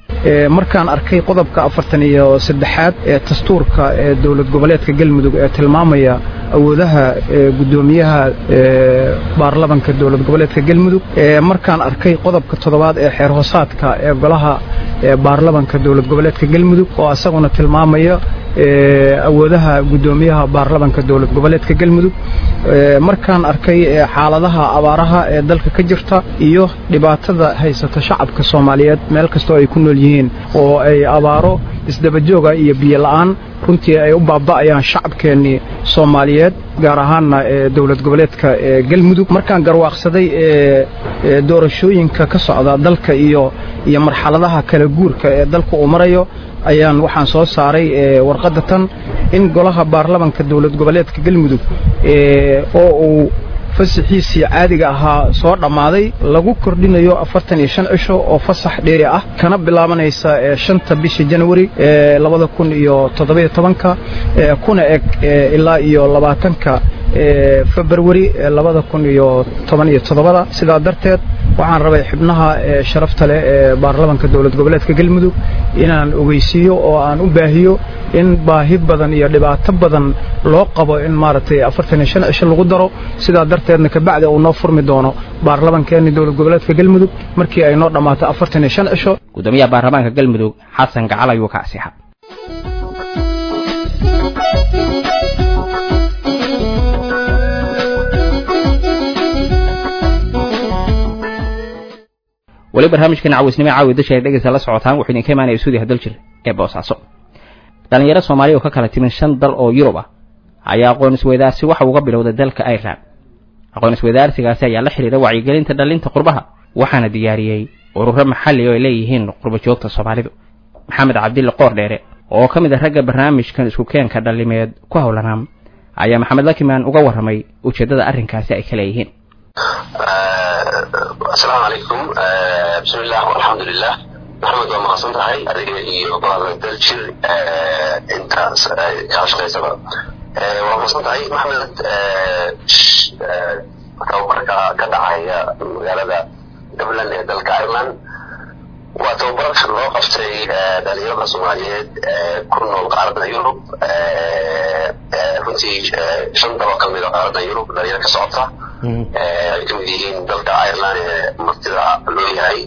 markaan arkay qodobka afartan iyo saddexaad ee dastuurka ee dowlad goboleedka galmudug ee tilmaamaya awoodaha guddoomiyaha baarlamanka dowlad goboleedka galmudug markaan arkay qodobka toddobaad ee xeer hoosaadka ee golaha baarlamanka dowlad goboleedka galmudug oo isaguna tilmaamaya awoodaha guddoomiyaha baarlamanka dowlad goboleedka galmudug markaan arkay xaaladaha abaaraha ee dalka ka jirta iyo dhibaatada haysata shacabka soomaaliyeed meel kastoo ay ku nool yihiin oo ay abaaro isdabajooga iyo biyo la'aan runtii ay u baaba'ayaan shacabkeennii soomaaliyeed gaar ahaanna dowlad goboleedka galmudug markaan garwaaqsaday doorashooyinka ka socda dalka iyo iyo marxaladaha kala guurka ee dalka uu marayo ayaan waxaan soo saaray warqadda tan in golaha baarlamanka dowlad goboleedka galmudug oo uu fasaxiisii caadiga ahaa soo dhammaaday lagu kordhinayo afartan iyo shan cisho oo fasax dheeri ah kana bilaabanaysa shanta bisha janwari labada kun iyo toddobiyo tobanka kuna eg ilaa iyo labaatanka februari labada kun iyo toban iyo toddobada sidaa darteed waxaan rabay xibnaha sharafta leh ee baarlamanka dowlad goboleedka galmudug inaan ogeysiiyo oo aan u baahiyo in baahi badan iyo dhibaato badan loo qabo in maaragtay afartan iyo shan cisho lagu daro sidaa darteedna kabacdi uu noo furmi doono baarlamankeeni dowlad goboleedka galmudug markii ay noo dhammaato afartan iyo shan cisho
gudoomiyaha baarlamaanka galmudug xasan gacal ayuu ka asixa weli barnaamijkan cawisnimo caawi dasha ay dhegeysa la socotaan wuxuu idinka imaanaya suudiha daljir ee boosaaso dhallinyaro soomaaliya oo ka kala timin shan dal oo yurub ah ayaa aqoon isweydaarsi waxa uga bilowday dalka ireland aqoon isweydaarsigaasi ayaa la xidhiira wacyigelinta dhallinta qurbaha waxaana diyaariyey ururo maxalli oo ay leeyihiin qurba joogta soomaalidu maxamed cabdille qoor dheere oo ka mid ah ragga barnaamijkan isku keenka dhallimeed ku howlanaa ayaa maxamed lakimaan uga warramay ujeeddada arrinkaasi ay ka leeyihiin
asalaamu calaykum bismillah alxamdulilah maxamed waa mahadsan tahay adiga iyo baada daljir intaas kala shaqaysaba waa mahadsan tahay maxamed tababarka ka dhacaya magaalada dublin ee dalka ireland waa tababar loo qabtay dhalinyarada soomaaliyeed ku nool qaaradda yurub runtii shan dalo ka mid a qaaradda yurub dhalinyaro ka socota ay ka mid yihiin dalka ireland ee martida loo yahay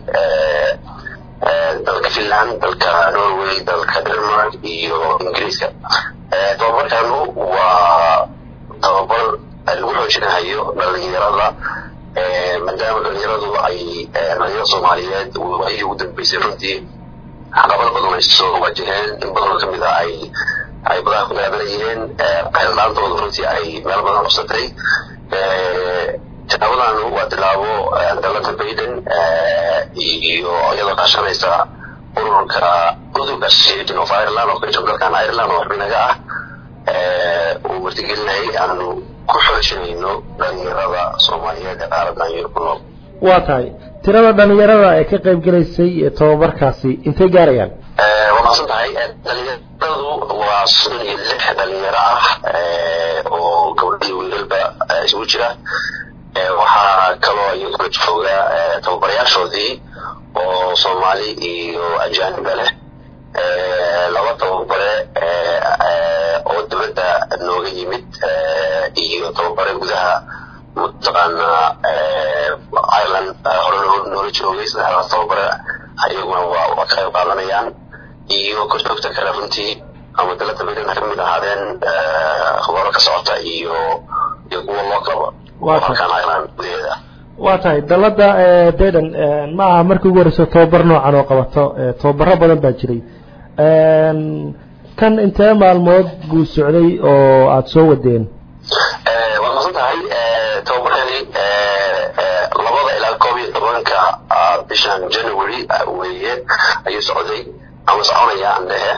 dalka finland dalka norway dalka denmark iyo ingiriiska tababarkanu waa tababar lagu xoojinahayo dhalinyarada maadaama dhalinyaradu ay dhalinyaro soomaaliyeed waayihii ugu dambeysay runtii caqabado badan ay soo wajaheen in badanoo kamid a ay ay badaha ku daadanayeen qayldhaantooda runtii ay meel badan qabsatay tilaabadan waa tilaabo dalada bayden iyo iyadoo kaashanaysa ururka udug association of ireland oo ka jiro dalkan ireland oo xubinaga ah uu wartigelinayay aanu ku xoojinayno dhalinyarada soomaaliyeed ee qaaradan yurub ku nool
waa tahay tirada dhalinyarada ee ka qayb gelaysay tababarkaasi intay gaarayaan
waa mahadsan tahay dhalinyaradu waa soddon iyo lix dhalinyaro ah oo gabdho iyo wiilalba isugu jira waxaa kaloo iyaguna jooga tababarayaashoodii oo soomaali iyo ajaaniba leh laba tababare oo dibadda nooga yimid iyo tababare gudaha mataqaana ireland hore noola joogay saddexdaas tababare ayaguna waa ka qayb qaadanayaan iyo korjoogta kale runtii ama dalada baydan ka mid ahaadeen khubaro ka socota iyo iyo kuwa loo kaba halkan ireland gudaheeda
waa tahay dalada bayden ma aha markii ugu horeyso tababar noocan oo qabato tababaro badan baa jiray kan intee maalmood buu socday oo aada soo wadeen
waa masan tahay tababarkani labada ilaa koob iyo tobanka bishan january weeye ayuu socday ama soconaya aan dhehe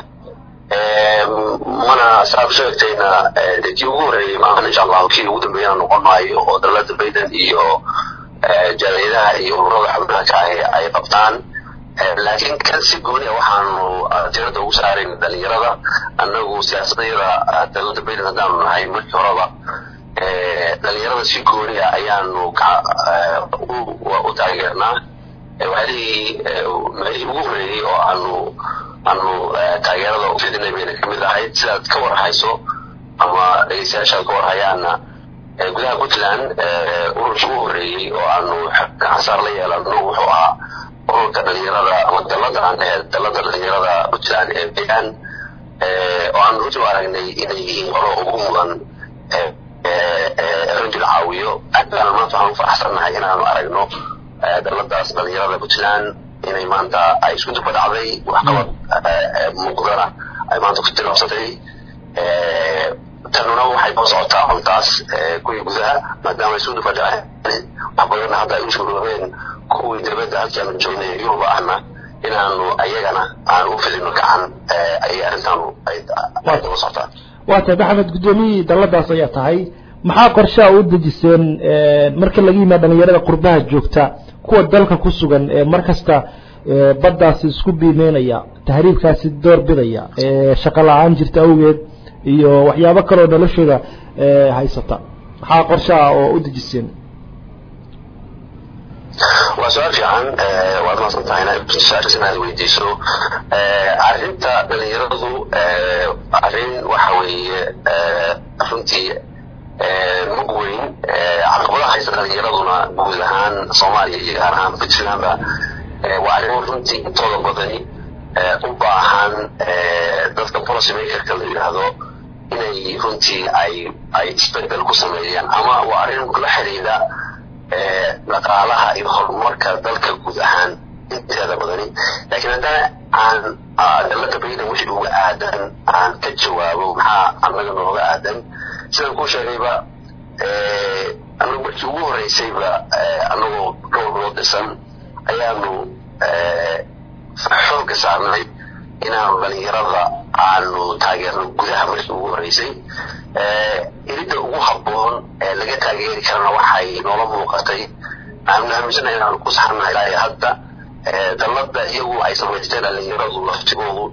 mana saad u sheegtayna de kii ugu horreeyey maahan insha allahu kii ugu dambeeyana noqon maayo oo dalada bayden iyo jaaliyadaha iyo ururada xubnaha ka ahi ay qabtaan laakiin kan si gooni a waxaanu tirada ugu saarayn dhalinyarada annagu siyaasadayada dalada bayden haddaanu nahay markii horeba dhalinyarada si gooni a ayaanu u taageernaa waxyaalihii meelihii ugu horeeyey oo aanu aanu taageerada u fidinay bayna kamid ahayd sidaad ka warhayso ama dhegeystayaashaad ka warhayaana gudaha puntland ururkii ugu horeeyey oo aanu gacansaar la yeelano wuxuu ahaa ururka dhalinyarada ama dalada aan ahayd dalada dhalinyarada puntland ee bayaan oo aan runtii u aragnay inay yihiin qolo ugu mudan ranjil caawiyo aad baan maanta waxaan u faraxsannahay inaanu aragno daladaas dhalinyarada puntland inay maanta ay isku duba dhacday waxqabad muuqdana ay maanta ku tilaabsatay tanuna waxay ku socotaa cuntaas kuwii gudaha maadaama ay isku duba dhaceen wax badanna hadda ay u shuroobeen kuwii dibadda halkaanu joognay yuruba ahna inaanu ayagana aan u fidino gacan ayay arrintaanu ay daba socotaa
waa tahay maxamed guddoomiyihii dalladaas ayaa tahay maxaa qorshaha u dejiseen marka laga yimaado dhalinyarada qurbaha joogta kuwa dalka ku sugan ee mar kasta baddaasi isku biimeynaya tahriibkaasi door bidaya shaqo la-aan jirta awgeed iyo waxyaabo kaleoo noloshooda haysata maxaa qorshaha oo u dejiseen
waa su-aal fiican waad maasan tahay su-aashaas inaad weydiiso arrinta dhalinyaradu arrin waxa weeye runtii mug weyn caqabadaha haysta dhalinyaraduna guud ahaan soomaaliya iyo gaar ahaan puntlandba waa arrin runtii intooda badani u baahan dadka policy makerka la yidhaahdo inay runtii ay ay isbedel ku sameeyaan ama waa arrin la xidhiidha dhaqaalaha iyo horumarka dalka guud ahaan inteeda badani laakiin haddana aan dalada baydan wixii uga aadan aan ka jawaabo maxaa annaga nooga aadan sidaan kuu sheegayba anagu markii ugu horeysayba anagoo dhowr bilood dhisan ayaanu xoogga saarnay inaanu dhalinyarada aanu taageerno gudaha markii ugu horeysay iridda ugu habboon ee laga taageeri karana waxay noola muuqatay aanu aaminsanahay inaanu ku saxanahay ilaa hadda dallada iyagu ay samaysteen dhalinyaradu laftigoodu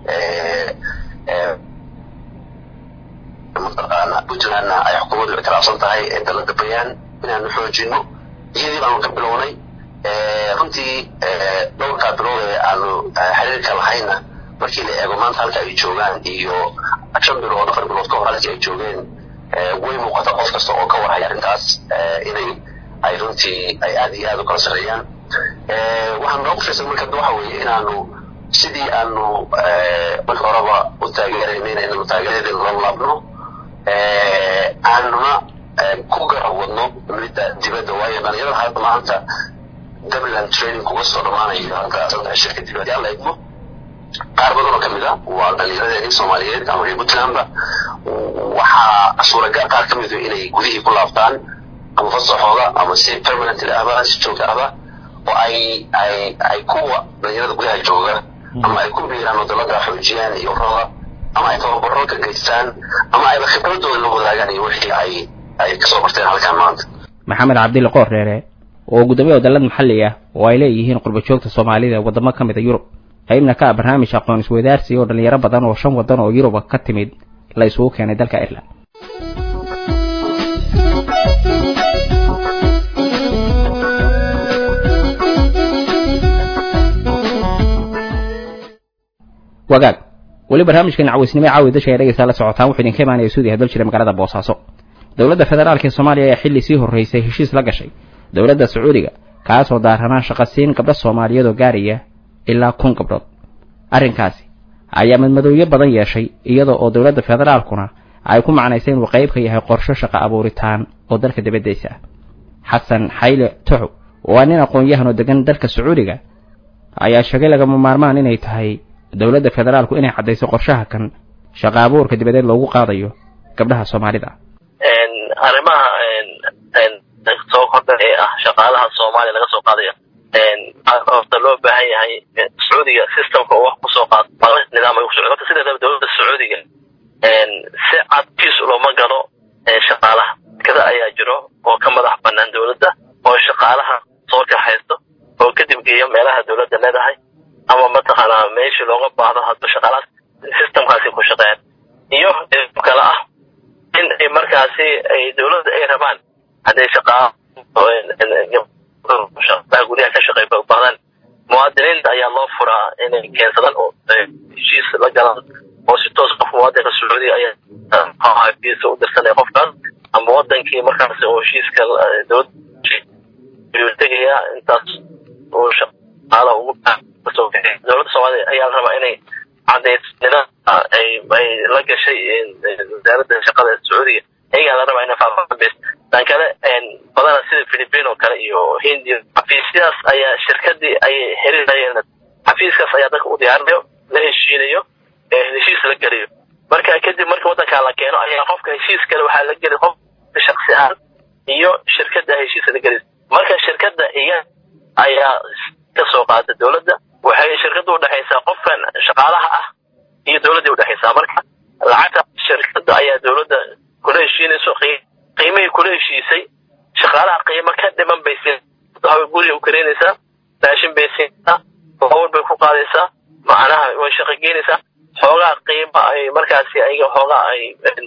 mataqaana puntlandna ay xukuumaddu ictiraafsan tahay ee dallada bayaan inaanu xoojino iyadii baanu ka bilownay runtii dhowrkaa bilood ee aanu xiriirka lahayna markii la eego maanta halka ay joogaan iyo shan bilood afar bilood ka hor halkii ay joogeen way muuqata qof kasta oo ka warhaya arrintaas inay ay runtii ay aad iyo aad u kala sarreeyaan waxaan noogu fiirsan marka waxa weeye inaanu sidii aanu marka horeba u taageerayna inaynu taageeradeeda la laabno aanuna ku garab wadno midda dibadda waayo dhalinyarada hadda maanta dublin training kuga soo dhammaanayo halka saddex shirka dibadda alla idmo qaar badan oo kamid a waa dhalinyaradeenii soomaaliyeed ama reer puntlandba waxaa suuragal qaar ka midu inay gudihii ku laabtaan ama fasaxooda ama si permanent ahba si joogta ahba oo ay ay ay kuwa dhalinyarada gudaha jooga ama ay ku biiraan wadalada xoojiyaan iyo urada ama ay tababaro ka geystaan ama ayba khibradooda la wadaagaan iyo wixii ay ay kasoo barteen halkan maanta
maxamed cabdille qoor dheere oo guddoomiye wadallad maxalli ah oo ay leeyihiin qurba joogta soomaalida wadamo ka mid a yurub qaybna ka ah barnaamij aqoon isweydaarsi oo dhalinyaro badan oo shan waddan oo yuruba ka timid la isugu keenay dalka ireland wagaag weli barnaamijkan cawaysnimo caawi dasha ee dhegeysaa la socotaan wuxuu idinka imaanaya suudiya dal jira magaalada boosaaso dowladda federaalk ee soomaaliya ayaa xilli sii horreysay heshiis la gashay dowladda sacuudiga kaasoo daaranaa shaqasiin gabdho soomaaliyeed oo gaaraya ilaa kun gabdhood arrinkaasi ayaa madmadowyo badan yeeshay iyada oo dowladda federaalkuna ay ku macnaysay inuu qayb ka yahay qorsho shaqo abuuritaan oo dalka dibaddiisa ah xasan xayle toxo waa nin aqoon-yahan oo degan dalka sacuudiga ayaa sheegay lagama maarmaan inay tahay dowladda federaalku inay caddayso qorshaha kan shaqo abuurka dibadeed loogu qaadayo gabdhaha soomaalida
arrimaha soo kordha ee ah shaqaalaha soomaaliya laga soo qaadayo horta loo baahan yahay sacuudiga systemka oo wax kusoo qaado nidaam ay ku socdo horta sideedaba dowladda sacuudiga si cad kiis looma galo shaqaalaha kada ayaa jiro oo ka madax banaan dowladda oo shaqaalaha soo kaxaysto oo kadib geeyo meelaha dowladda leedahay ama mataqaanaa meeshii looga baahdo hadba shaqaalahaas systemkaasi ku shaqeeyaan iyo kale ah in ay markaasi ay dowladda ay rabaan hadday shaqaa shaqaha gudaha ka shaqeey badan muwaadiniinta ayaa loo furaa inay keensadaan oo heshiis la galaan oo si toos qof muwaadinka sacuudiga ayaa heshiisa u dirsanaya qofkaas ama wadankii markaas oo heshiiska dowladda ayuu tegayaa intaas uu shaqaala ugu kasoo bixi dowladda soomaaliya ayaa la rabaa inay cadeyso nidaamka ay ay la gashay wasaaradda shaqada sacuudiga ayagaa la rabaa inay faafaabeys tan kale badana sida philippine oo kale iyo hindiya xafiisyadaas ayaa shirkadii ayay herinayeen xafiiskaas ayaa dadka u diyaarinayo la heshiinayo heshiis la geliyo marka kadib marka waddankaa la keeno ayaa qofka heshiis kale waxaa la geli qof shaksi ahaan iyo shirkadda heshiisa la gelaysa marka shirkadda iya ayaa ka soo qaata dowladda waxay shirkadda udhexaysaa qofkan shaqaalaha ah iyo dowladday udhexaysaa marka lacagta shirkadda ayaa dowladda kula heshiinayso qiimihii kula heshiisay shaqaalaha qiimo ka dhiman bay siin guriga u kareynaysaa raashin bay siinaysaa baabuur bay ku qaadaysaa macnaha way shaqo geynaysaa xoogaa qiimo ay markaasi ayaga xoogaa ay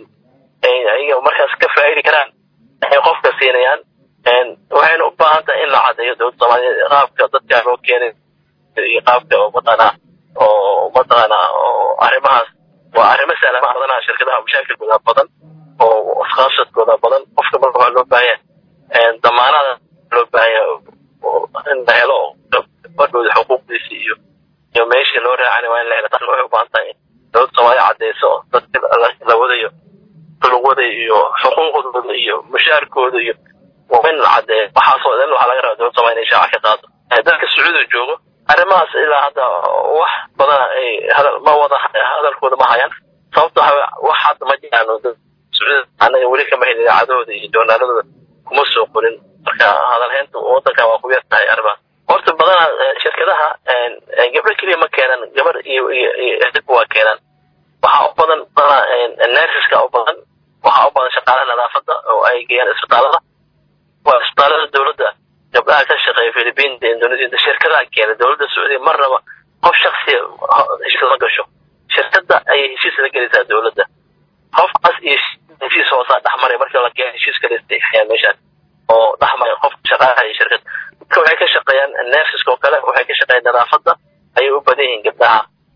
ayaga markaas ka faa'idi karaan ay qofka siinayaan waxayna u baahan tahay in la cadeeyo dowladda soomaaliyeed qaabka dadka loo keenay iyo qaabka oo mataqaana oo mataqaana oo arrimahaas waa arrimo sahlan badanaha shirkadaha mashaakilkooda badan oo iskaashadkooda badan qofka marka waxaa loo baahan yahay damaanada loo baahan yahay in la helo badhooda xuquuqdiisi iyo iyo meeshii loo raacana waa in la helo taas waxay u baahan tahay in dowladda soomaaliya cadeyso dadka la wadayo lugwada iyo xuquuqdooda iyo mushaarkooda iyo waa in la cadeeyo waxaasoo dhan waxaa laga rabaa dowladda soomaaliya inay shaaca ka qaado dadka sacuudiga joogo arrimahaas ilaa hadda wax badan ay hadal ma wada hadalkooda ma hayaan sababto wax hadda ma jiraan sacuudiga anaga weli kama helin idaacadahooda iyo joornaaladooda kuma soo qorin marka hadalhaynta wadanka waa ku yar tahay arrimaha horta badana shirkadaha gabdho keliya ma keenan gabar iyo iyo ehdibka waa keenan waxaa u badan badana nersiska u badan waxaa u badan shaqaalaha nadaafadda oo ay geeyaan isbitaalada waa isbitaalada dowladda gabdhaha ka shaqeeya philippinta indonesia shirkadaha keena dowladda sacuudiya marnaba qof shaksiya heshiis la gasho shirkadda ayay heshiis la gelaysaa dowladda qofkaas iyo heshiis hoosaa dhexmaray markii la keena heshiis kale istixyaa meeshaan oo dhexmaray qof shaqaalaha iyo shirkad dadka waxay ka shaqeeyaan nersiska oo kale waxay ka shaqeeyaan nadaafadda ayay u badan yihiin gabdhaha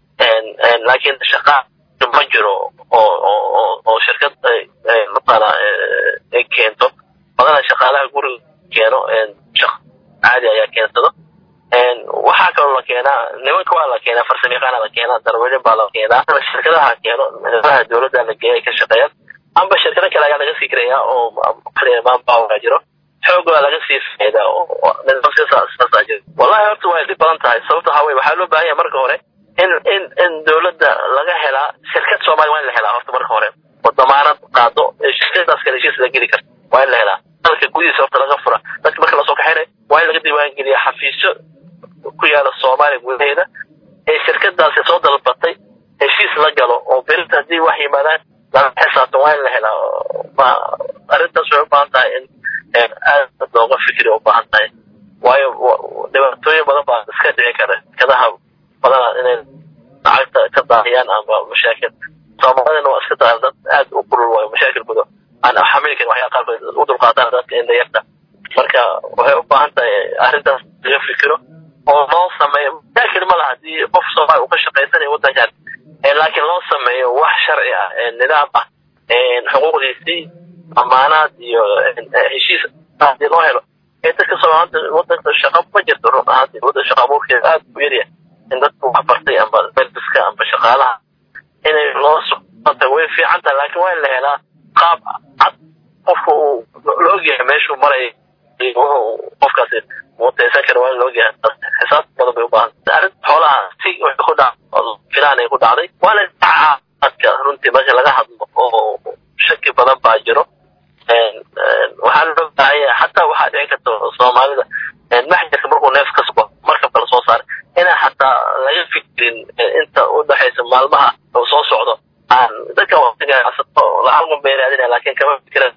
laakiin shaqa ma jiro oo oo oo shirkad matala ay keento badana shaqaalaha guriga keeno caadi ayaa keensado waxaa kaloo la keenaa nimanka waa la keenaa farsamayaqaana la keenaa darwelin baa la keenaa shirkadaha keeno nidaha dowladda la geeya ay ka shaqeeyaan amba shirkado kale ayaa laga sii kirayaa oo manpower jiro xoog waa laga sii faa'iidaa oo nidaamsaasaa jiro wallahi horta way dhib badan tahay sababta waxaa weye waxaa loo baahan yahay marka hore in in in dowladda laga helaa shirkad soomaaliya waa in la helaa horta marka hore oo damaanad qaado shirkadaas kale heshiis la geli karta waa in la helaa dalka gudihiisa horta laga fura dadka marka lasoo kaxaynayo waa in laga diiwaangeliya xafiisyo ku yaala soomaaliya gudaheeda ee shirkadaasi soo dalbatay heshiis la galo oo berinta haddii wax yimaadaan laga xisaabtan waa in la helaa ma arrintaas waxay u baahan tahay in aad looga fikri u baahan tahay waayo dhibaatooyin badan baa iska dhici kara shirkadaha badana inay lacagta ka daahiyaan ama mashaakil soomaalidana waa iska daahir dad aad u kulul waayo mashaakilkooda aan xamili karin waxyaa qaarkood u dulqaataan dadka indhayarta marka waxay u baahan tahay arrintaas laga fikiro oo loo sameeyo mashaakil ma laha haddii qof soomaali uu ka shaqaysanayo waddankan laakiin loo sameeyo wax sharci ah nidaam ah xuquuqdiisii amaanaad iyo heshiis hadii loo helo ee dadka soomaalida waddanka shaqo ma jirto run ahaantii waddan shaqo abuurkeeda aad u yaryahay in dadku wax bartay amba melbiska amba shaqaalaha inay loo suqanta way fiican tahay laakiin waa in la helaa qaab cad qofka uu la ogyahay meeshuu maraya wuxuu qofkaasi mutaysan kara waa in la ogyahay xisaab badan bay u baahan arrinta xoolaha si waxay ku dhac filaan ay ku dhacday waa la caadka runtii marka laga hadlo oo shaki badan baa jiro waxaa loo baahan yahay xataa waxaa dhici karta soomaalida maxjarka markuu neef ka sugo marka kala soo saaray inaan xataa laga fikirin inta u dhexaysa maalmaha uu soo socdo aan dadka lacag bay raadinaya laakiin kama fikiran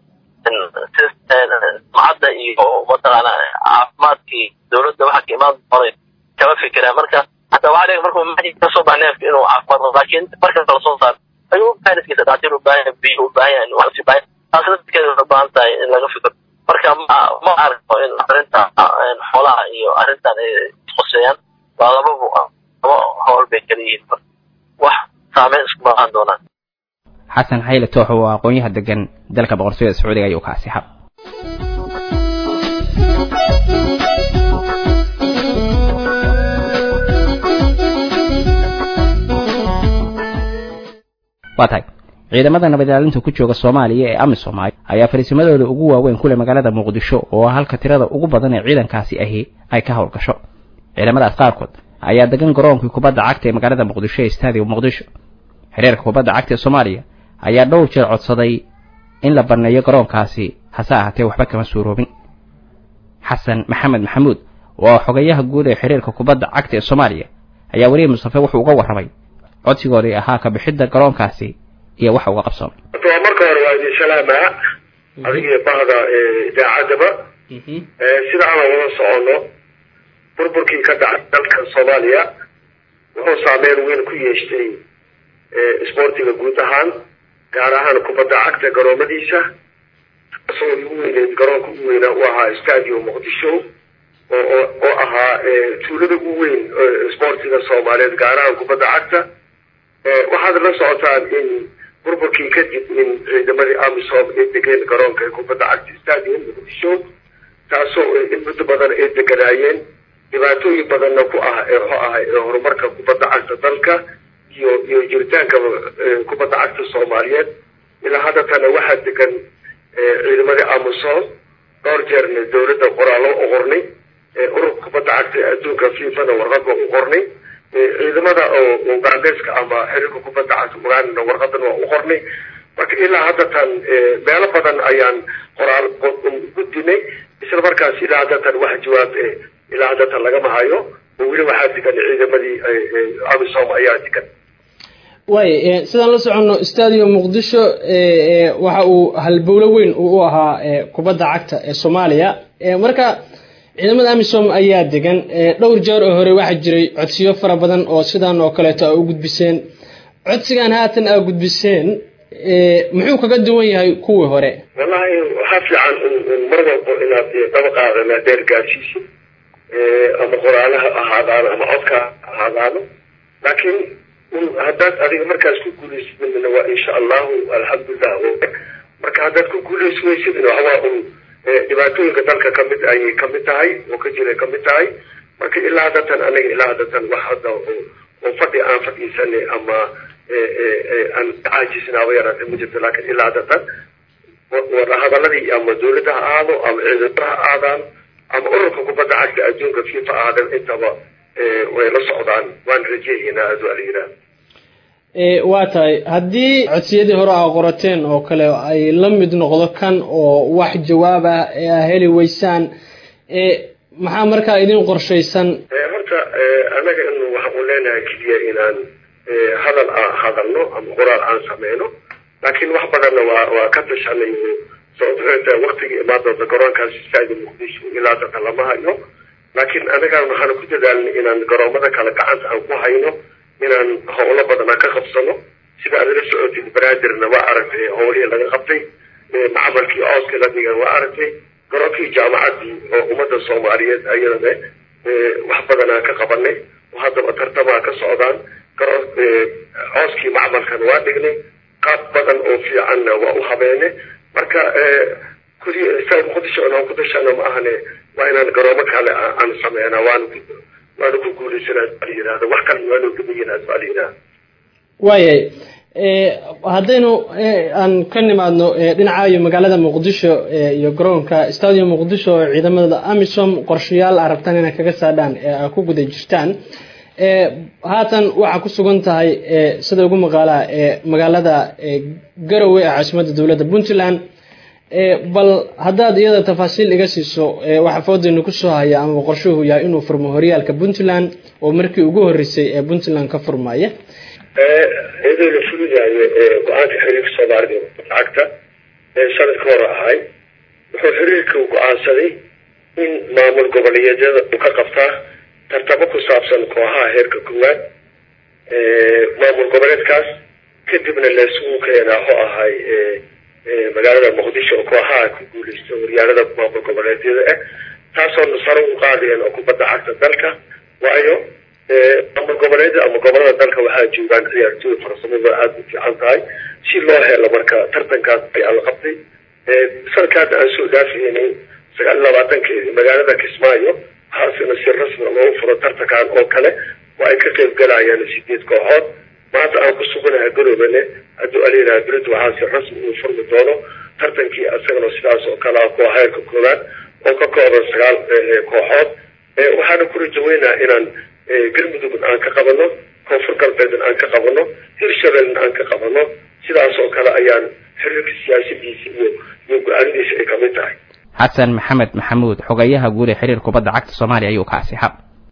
sumcadda iyo mataqaana caafimaadkii dowladda waxa ka imaan doonay kama fikiraan marka hataa waxaa dhici markuu maxjarka kasoo baxa neefka inuu caafimaad qabo laakiin marka kala soo saaro ayuu u baahan iskiisa dhaatir u baahan biyo u baahan yahay waxsi baahan taasna dadkeeda waxay u baahan tahay in laga fikiro marka ma ma arko in arrinta xoolaha iyo arrintan ay isquseeyaan waa lababa laba howl bay kala yihiin wax saameyn iskuma lahaan doonaan
xasan xayle toox oo aqoonyaha degan dalka boqortooyada sacuudiga ayuu ka asixab waa tahay ciidamada nabad ilaalinta ku jooga soomaaliya ee amisom ayaa fariisimadooda ugu waaweyn kule magaalada muqdisho oo halka tirada ugu badan ee ciidankaasi ahi ay ka howlgasho ciidamadaas qaarkood ayaa degan garoonkii kubadda cagta ee magaalada muqdisho ee stadium muqdisho xiriirka kubadda cagta ee soomaaliya ayaa dhowr jeer codsaday in la banneeyo garoonkaasi hase ahaatee waxba kama suuroobin xasan maxamed maxamuud oo xogayaha guud ee xiriirka kubadda cagta ee soomaaliya ayaa weliya mustafe wuxuu uga warramay codsigoodii ahaa ka bixidda garoonkaasi iyo waxa uga qabsoomay
waa marka hore waa idin salaamaa adigiyo bahda idaacaddaba sida aan wada soconno burburkii ka dhacay dalka soomaaliya wuxuu saameyn weyn ku yeeshtay isboortiga guud ahaan gaar ahaan kubadda cagta garoomadiisa kasoo ugu weyneed garoonka ugu weynaa u ahaa stadium muqdisho oo oo ahaa tuulada ugu weyn isboortiga soomaaliyeed gaar ahaan kubadda cagta waxaad la socotaan in burburkii kadib in ciidamadii amisom ay degeen garoonka ee kubadda cagta stadium muqdisho taasoo in muddo badan ay deganaayeen dhibaatooyin badanna ku ah ee wuxuu ahay ee horumarka kubadda cagta dalka iyo iyo jiritaanka kubadda cagta soomaaliyeed ilaa haddatana waxaa degan ciidamadii amisom dhowr jeerna dowladda qoraallo u qornay ururka kubadda cagta adduunka fifana warqadba u qornay ciidamada oo ugandeska ama xiriirka kubadda cagta ugandana warqadan waa u qornay marka ilaa haddatan meelo badan ayaan qoraal gudinay isla markaas ilaa haddatan wax jawaab ilaa haddatan lagama hayo oo weli waxaa degan ciidamadii amisom ayaa degan
waay sidaan la soconno stadium muqdisho waxa uu halbowlo weyn u ahaa kubadda cagta ee soomaaliya marka ciidamada amisom ayaa degan dhowr jeer oo hore waxaa jiray codsiyo fara badan oo sidaan oo kaleeto a u gudbiseen codsigan haatan aa gudbiseen muxuu kaga duwan yahay kuwii hore
wallahi waxaa fiican mar walbo inaad dabaqaadana dheer gaarsiisid ama qoraalaha ahaadaano ama codka ahaadaano laakiin haddaad adiga markaas ku guulaysidna waa insha allahu alxamdulilah marka haddaad ku guulaysi weysidna waxawaa un dhibaatooyinka dalka kamid ayay kamid tahay oo ka jira kamid tahay marka ilaa haddatan anaga ilaa haddatan wax hadda oo fadhi aan fadhiisanay ama aan caajisnaaba yaraatay ma jirto laakiin ilaa haddatan wadahadaladii ama dowladda ha ahaado ama ciidamada ha aadaan ama ururka kubadda cagta adduunka fifa aadan intaba way la socdaan waan rajeeyaynaa adu alayiraah
waa tahay haddii codsiyadii hore aa qorateen oo kale ay la mid noqdo kan oo wax jawaab ah ee aa heli weysaan maxaa markaa idin qorshaysan
horta anaga in waxaan u leenahay keliya inaan hadal aan hadalno ama qoraal aan sameyno laakiin wax badanna waa waa ka tashanay sababta waktigii imaan doonta garoonkaas stadium muqdisho ilaa dadka lama hayo laakiin anagaan waxaan ku dadaalnay inaan garoomada kale gacanta aan ku hayno inaan howlo badan aan ka qabsano sida aad la socotid banaadirna waa aragtay howlihii laga qabtay macamalkii cooska la dhigan waa aragtay garoonkii jaamacaddii oo ummadda soomaaliyeed ayadana wax badan aan ka qabanay oo haddaba tartamaa ka socdaan garoon cooskii macmalkan waa dhignay qaab badan oo fiicanna waa u habeene marka kuli saa muqdisho inaan ku dashana ma ahane waa inaan garoomo kale aan sameynaa waan waana ku guulaysanaa baa yidhahda wax kale waanu dhimayinaa baa layidhahda
waayahay haddaynu aan ka nimaadno dhinaca magaalada muqdisho iyo garoonka stadium muqdisho oo ciidamada amisom qorshayaal a rabtaan inay kaga saadhaan ee aa ku guda jirtaan haatan waxaa ku sugan tahay sida ugu maqaalaa magaalada garowe ee caasimadda dowladda puntland bal haddaad iyada tafaasiil iga siiso waxa foodaynu kusoo haya ama qorshuhu yahay inuu furmo horyaalka puntland oo markii ugu horreysay ee puntland ka furmaya
iyadoo la fulinayo go-aanka xiriirka soomaalida lacagta ee sanadka hore ahay wuxuu xiriirka go-aansaday in maamul goboleedyada uu ka qabtaa tartamo ku saabsan kooxaha heerka koowaad maamul goboleedkaas kadibna laisugu keenaa ho ahay magaalada muqdisho oo kooxaha ku guuleysta horyaalada maamul goboleedyada ah taasoo sare u qaadayeen oo kubadda cagta dalka waayo ama goboleeda ama gobolada dalka waxaa joogaan ciyaartooy farsamada aada u fiican tahay si loo helo marka tartankaas ayaa la qabtay sanadkaada aan soo dhaafaynay sagaal iyo labaatankeedi magaalada kismaayo waxaasina si rasmi loogu furo tartankan oo kale oo ay ka qayb galayaan sideed kooxood maanta aan ku suganahay garoobane hadduu alinaha berito waxaa si rasmi uu furmi doono tartankii isagana sidaas oo kale ah koox heerka koowaad oo ka kooban sagaal kooxood waxaana ku rajaweynaa inaan galmudug aan ka qabano koonfur galbeedna aan ka qabano hirshabelna aan ka qabano sidaas oo kale ayaan xiriirka siyaasadiisa iyo iyo go-aanadiisa ay kamid tahay
xasan maxamed maxamuud xogayaha guud ee xiriir kubadda cagta soomaaliya ayuu kaasi hab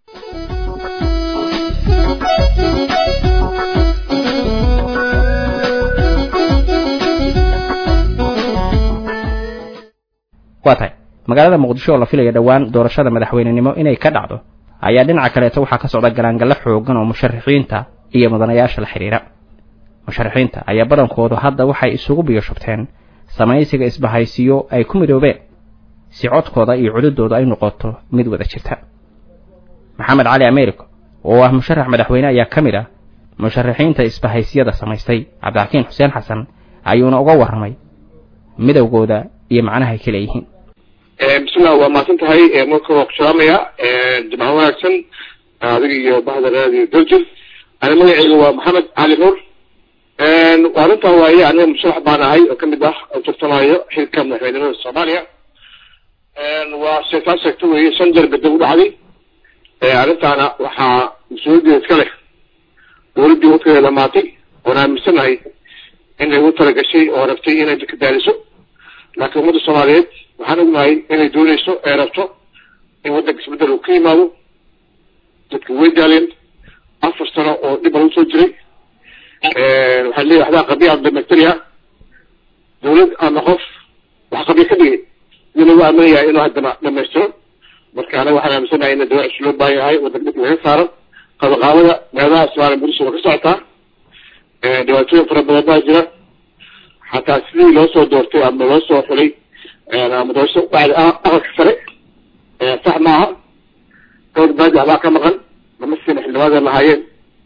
waa tahay magaalada muqdisho oo la filaya dhowaan doorashada madaxweynenimo inay ka dhacdo ayaa dhinaca kaleeto waxaa ka socda galaangallo xoogan oo musharaxiinta iyo mudanayaasha la xidhiira musharaxiinta ayaa badankoodu hadda waxay isugu biyoshubteen samaysiga isbahaysiyo ay ku midoobeen si codkooda iyo cududooda ay noqoto mid wada jirta maxamed cali americo oo ah musharax madaxweyne ayaa ka mid ah musharaxiinta isbahaysiyada samaystay cabdixakiin xuseen xasan ayuuna uga warramay midowgooda iyo macnaha ay ka leeyihiin
bismillah waa mahadsan tahay marka waa ku salaamaya jimco wanaagsan adiga iyo bahda raadiyo daljir ani magaceyga waa maxamed cali nuur arrintaa waaye aniga musharax baan ahay oo kamid ah oo tartamayo xilka madaxweynenimada soomaaliya waa sheegtaa sheegta weeye shan jeer bedel u dhacday arrintaana waxaa mas-uuliyaddeeda iska leh dowladdii wadkeeda dhamaatay oon aaminsanahay inay ugu talagashay oo rabtay inay dadka daaliso laakiin ummadda soomaaliyeed waxaan ognahay inay dooneyso ee rabto in waddanka isbeddel uu ka yimaado dadka way daaleen afar sano oo dhib lagu soo jiray waxaan leeyahay waxbaa qabiya dhamaystiria dawlad ama qof wax qabiya ka dhigay sidii lagu aaminayaa inuu haddana dhamaystiro marka anaga waxaan aaminsanahay in dawlad cusub loo baahan yahay waddanka dhibka laga saaro qabaqaabada meelaha soomaaliya muqdisho waa ka socotaa dhibaatooyin fara badan baa jira xataa sidii loo soo doortay ama loo soo xulay ama doorasho bacdi aqalka sare sax maaha dhowr baadi abaa ka maqan lama siina xildhibaanada lahaayeen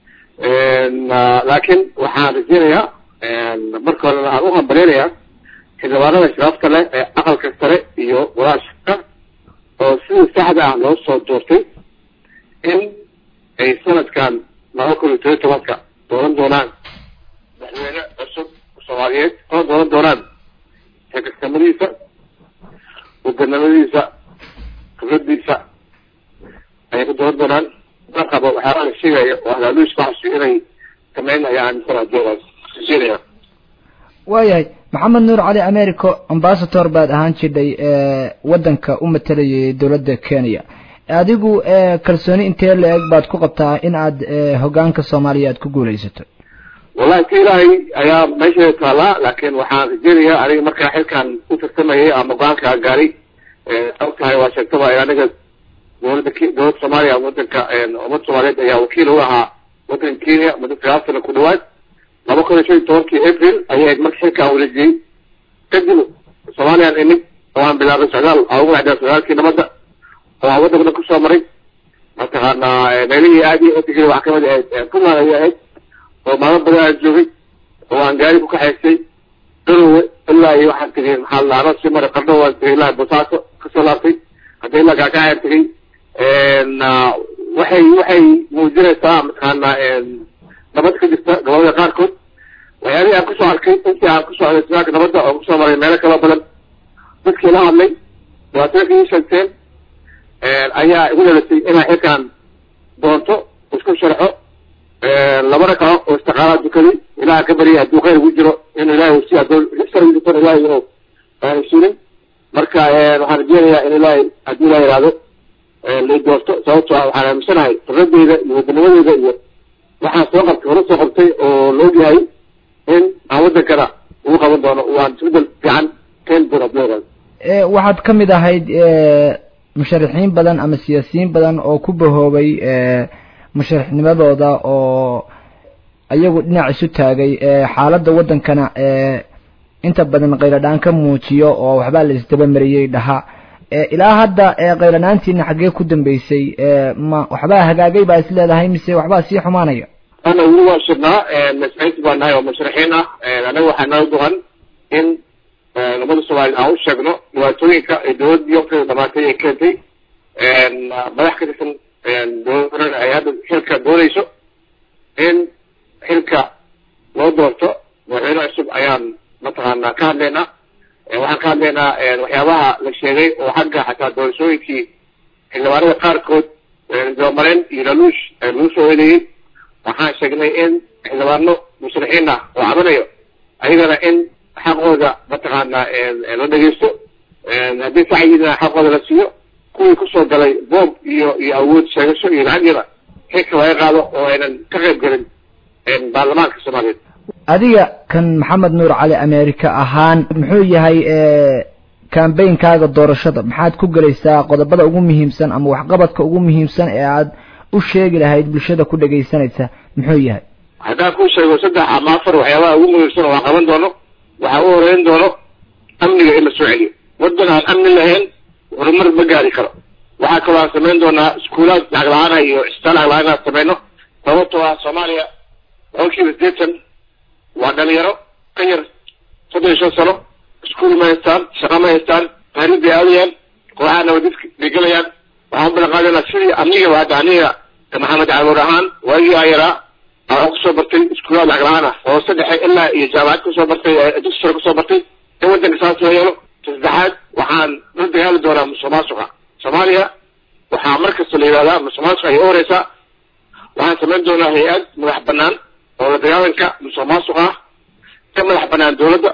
laakiin waxaan rajeynayaa marka horena aan u hambaleynayaa xildhibaanada shiraafta leh ee aqalka sare iyo walaashka oo sidii saxda ah loo soo doortay in ay sanadkan laba kun iyo toban iyo tobanka dooran doonaan madaxweyne cusub soomaaliyeed oo dooran doonaan xilkasnimadiisa hoganimadiisa khibradiisa ayay ku dooran doonaan markaba waxyaabaa la sheegaya oo halaaluis baxsi inay sameyn ayaa aaminsan jeedaya
waayahay maxamed nuur cali americo ambasador baad ahaan jidhay waddanka u matalayay dowladda kenya adigu kalsooni intee la-eg baad ku qabtaa in aad hogaanka soomaaliya aad ku guulaysato
wallahi ka ilaahay ayaa meesheeda taallaa laakiin waxaan rajeynayaa aniga markaa xilkan u tartamayay ama go-aanka gaaray og tahay waa sheegtaba aniga dowladda dowladda soomaaliya wadanka ummadda soomaaliyeed ayaa wakiil u ahaa waddanka kenya muddo sagaal sano ku dhawaad laba kun iyo shan iyo tobankii april ayay ahayd marka xilkaan wareejiyey kadib soomaaliyaan imid oo aan bilaabay socdaal aan ugu dhacdaa socdaalkii nabadda oo aan waddanka dhan kusoo maray mataqaanaa meelihii aad iyo otigay waxaa kamid ahayd puntland ayay ahayd oo maalmo badan aan joogay oo aan gaari ku kaxaystay garowe ilaa iyo waxaan tegay maxaa laano sii maray qarno waan tegay ilaa bosaaso kasoo laabtay hadda ilaa gaakacaer tegay waxay waxay muujinaysaa mataqaanaa nabad ka jirta gobolada qaarkood waxyaalihii aan kusoo arkay intii aan kusoo aday sugaalka nabadda oo kusoo maray meelo kaloo badan dadkii la hadlay dhibaatooyinka ii sheegteen ayaa igu dhalisay inaan xilkaan doonto isku sharxo laba ragco oo istiqaala dukaday ilaha ka baryay hadduu khayr ugu jiro inuu ilahay si hadduu shargisan ilahay inuu aanu suulin marka waxaan rajeynayaa in ilahay haddii ilaha yihahdo lai doorto sababtoo ah waxaan aaminsanahay khibradeyda iyo wadanimadeeda iyo waxaan soo qabtay hore soo qabtay oo la ogyahay in aan waddankana ugu qaban doono waan isbedel fiican keeni doono haddii la yihahdo
waxaad ka mid ahayd musharaxiin badan ama siyaasiyiin badan oo ku bahoobay musharaxnimadooda oo ayagu dhinac isu taagay xaaladda waddankana inta badan khayradhaan ka muujiyo oo waxbaa la isdabamariyey dhaha ilaa hadda qaylanaantiina xaggee ku dambeysay ma waxbaa hagaagay baa is leedahay mise waxbaa sii xumaanaya
ana weli waa shirnaa masaaidta baa nahay oo mushrixiin ah anaga waxaa noo duhan in ummadda soomaliya aan u sheegno dhibaatooyinka ay dowladii waqtiga dhamaatay ay keentay madax ka tirsan dowladana ay hadda xilka doonayso in xilka loo doorto madaxweyne cusub ayaan mataqaanaa ka hadlaynaa waxaan ka hadlaynaa waxyaabaha la sheegay oo xagga xataa doorashooyinkii xildhibaanada qaarkood dibamaren iyo laluush lagu soo eedeeyey waxaan sheegnay in xildhibaano mushrixiin ah oo cabanayo ayagana in xaqooda mataqaanaa la dhegeysto haddii sacyidina xaqooda la siiyo kuwii kusoo galay boob iyo iyo awood sheegasho iyo lacagyada xilka laga qaado oo aynan ka qayb gelin baarlamaanka soomaaliyeed
adiga kan maxamed nuur cali america ahaan muxuu yahay kambeynkaaga doorashada maxaad ku gelaysaa qodobada ugu muhiimsan ama waxqabadka ugu muhiimsan ee aad u sheegi lahayd bulshada ku dhegaysanaysa muxuu yahay
haddaan ku sheego saddex ama afar waxyaabaha ugu muhiimsan oo aan qaban doono waxaa u horeyn doono amniga in la soo celiyo waddan aan amni lahayn horumar ma gaari karo waxaa kaloo aan samayn doonaa iskuulaad lacag la-aana iyo isbitaal lacag la-aan aan samayno sababtoo ah soomaaliya boqolkiiba sideetan waa dhalinyaro ka yar soddon iyo shan sano iskuul ma haystaan shaqa ma haystaan taariikh bay aadayaan kooxaha nabadidka bay gelayaan waxaan balan qaadana sidii amnigaba hadda aniga maxamed caaluur ahaan waagii aan yaraa aan kusoo bartay iskuulaad lacag la-aan ah oo saddexe ilaa iyo jaamacad kusoo bartay dugsi sare kusoo bartay in waddanka saas loo yeelo saddexaad waxaan la dagaali doonaa musuq maasuqa soomaaliya waxaa mar kasta la yidhahdaa musuq maasuqa ay u horeysaa waxaan samayn doonaa hay-ad madax banaan oo la dagaalanka musuq maasuq ah ka madax banaan dowladda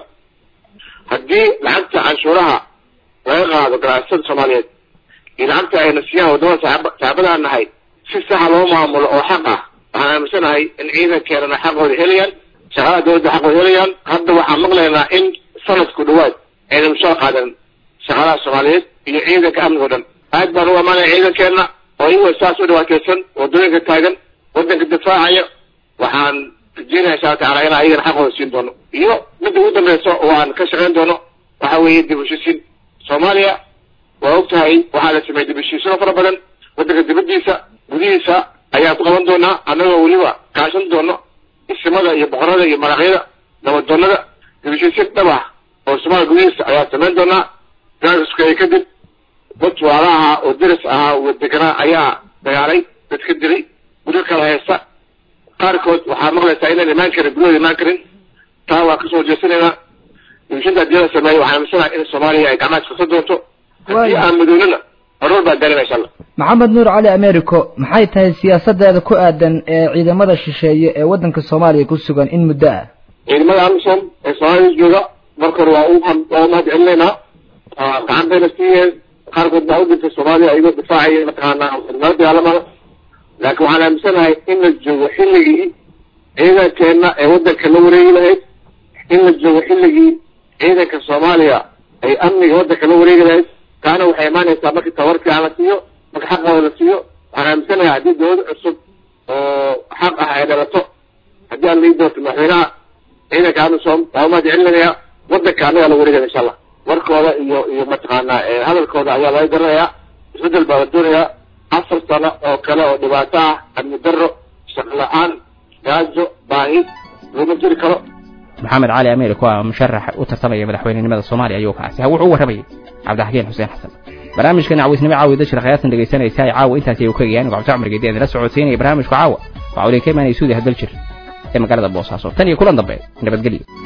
haddii lacagta canshuuraha laga qaado ganacsatada soomaaliyeed iyo lacagta ayna siiyaan waddamada saab saxaabadaan nahay si saxa loo maamulo oo xaq ah waxaan aaminsanahay in ciidankeenana xaqooda helayaan shaqada dowladda xaqooda helayaan hadda waxaan maqlaynaa in sanadku dhawaad ayna mushaar qaadan shaqadaha soomaaliyeed iyo ciidanka amniga o dhan aad baan u amaanaya ciidankeenna oo iyagoo saas u dhibaateysan waddooyinka taagan waddanka difaacaya waxaan rajeynaya insha alla tacala inaan ayagana xaqooda siin doono iyo midda ugu dambeysa oo aan ka shaqayn doono waxa weeye dib u heshiisiin soomaaliya waa og tahay waxaa la sameeyey dib u heshiisiino fara badan waddanka dibaddiisa gudihiisa ayaan ku qaban doonaa annagoo weliba kaashan doono isimada iyo boqorada iyo maraqyada nabadoonada dib u heshiisiin dhab ah oo soomaaliya gudihiisa ayaan samayn doonaa gaaskuskaya kadib dad waala ahaa oo deris ahaa oo deganaa ayaa dagaalay dad ka dilay guryo kala haysta qaarkood waxaa maqlaysaa inaan imaan karin guryahooda imaan karin taa waa kasoo jeesanaynaa dimishinta haddii la sameeyo waxaan aaminsanaha in soomaaliya ay gacmaha iskasa doonto haddii aan madoonana horumar baa gaarina insha allah
maxamed nuur cali americo maxay tahay siyaasadeeda ku aadan ee ciidamada shisheeye ee waddanka soomaaliya ku sugan in muddo ah
ciidamada amisom ee soomaalida jooga marka hore waa u waa u mahad celinaynaa gacan bayna siiyeen qaarkood baa u dhintay soomaaliya iyagoo difaacaya mataqaanaa nala dagaalamada laakiin waxaan aaminsanahay in la joogo xilligii ciidankeenna ee waddanka la wareegi lahayd in la joogo xilligii ciidanka soomaaliya ay amniga waddanka la wareegi lahayd taana waxay imaanaysaa markii tabar fiican la siiyo marka xaqooda la siiyo waxaan aaminsanahay haddii dowlad cusub oo xaq ah ay dhalato haddii aan lii doorto madaxweynaha ciidanka amisom waa umahad celinaya waddanka annagaa la wareegaya insha allah warkooda iyo iyo mataqaanaa hadalkooda ayaa laga garanayaa isbeddel baa la doonayaa afar sano oo kale oo dhibaato ah amni darro shaqo la-aan gaajo baahi looma jiri karo
maxamed cali americo waa musharax u tartamaya madaxweynenimada soomaaliya ayuu kaasi ha wuxuu u warramayay cabdixakiin xuseen xasan barnaamijkan cawisnimo caawi dashir khayaasan dhegaysanaysa ay caawa intaasi ay u kegayaan gocobto cumar geedi idinla socodsiinaya barnaamijka caawa waxaa uliin ka imaanaya suudi hadal jir ee magaalada boosaaso tan iyo kulan dambe nabadgelyo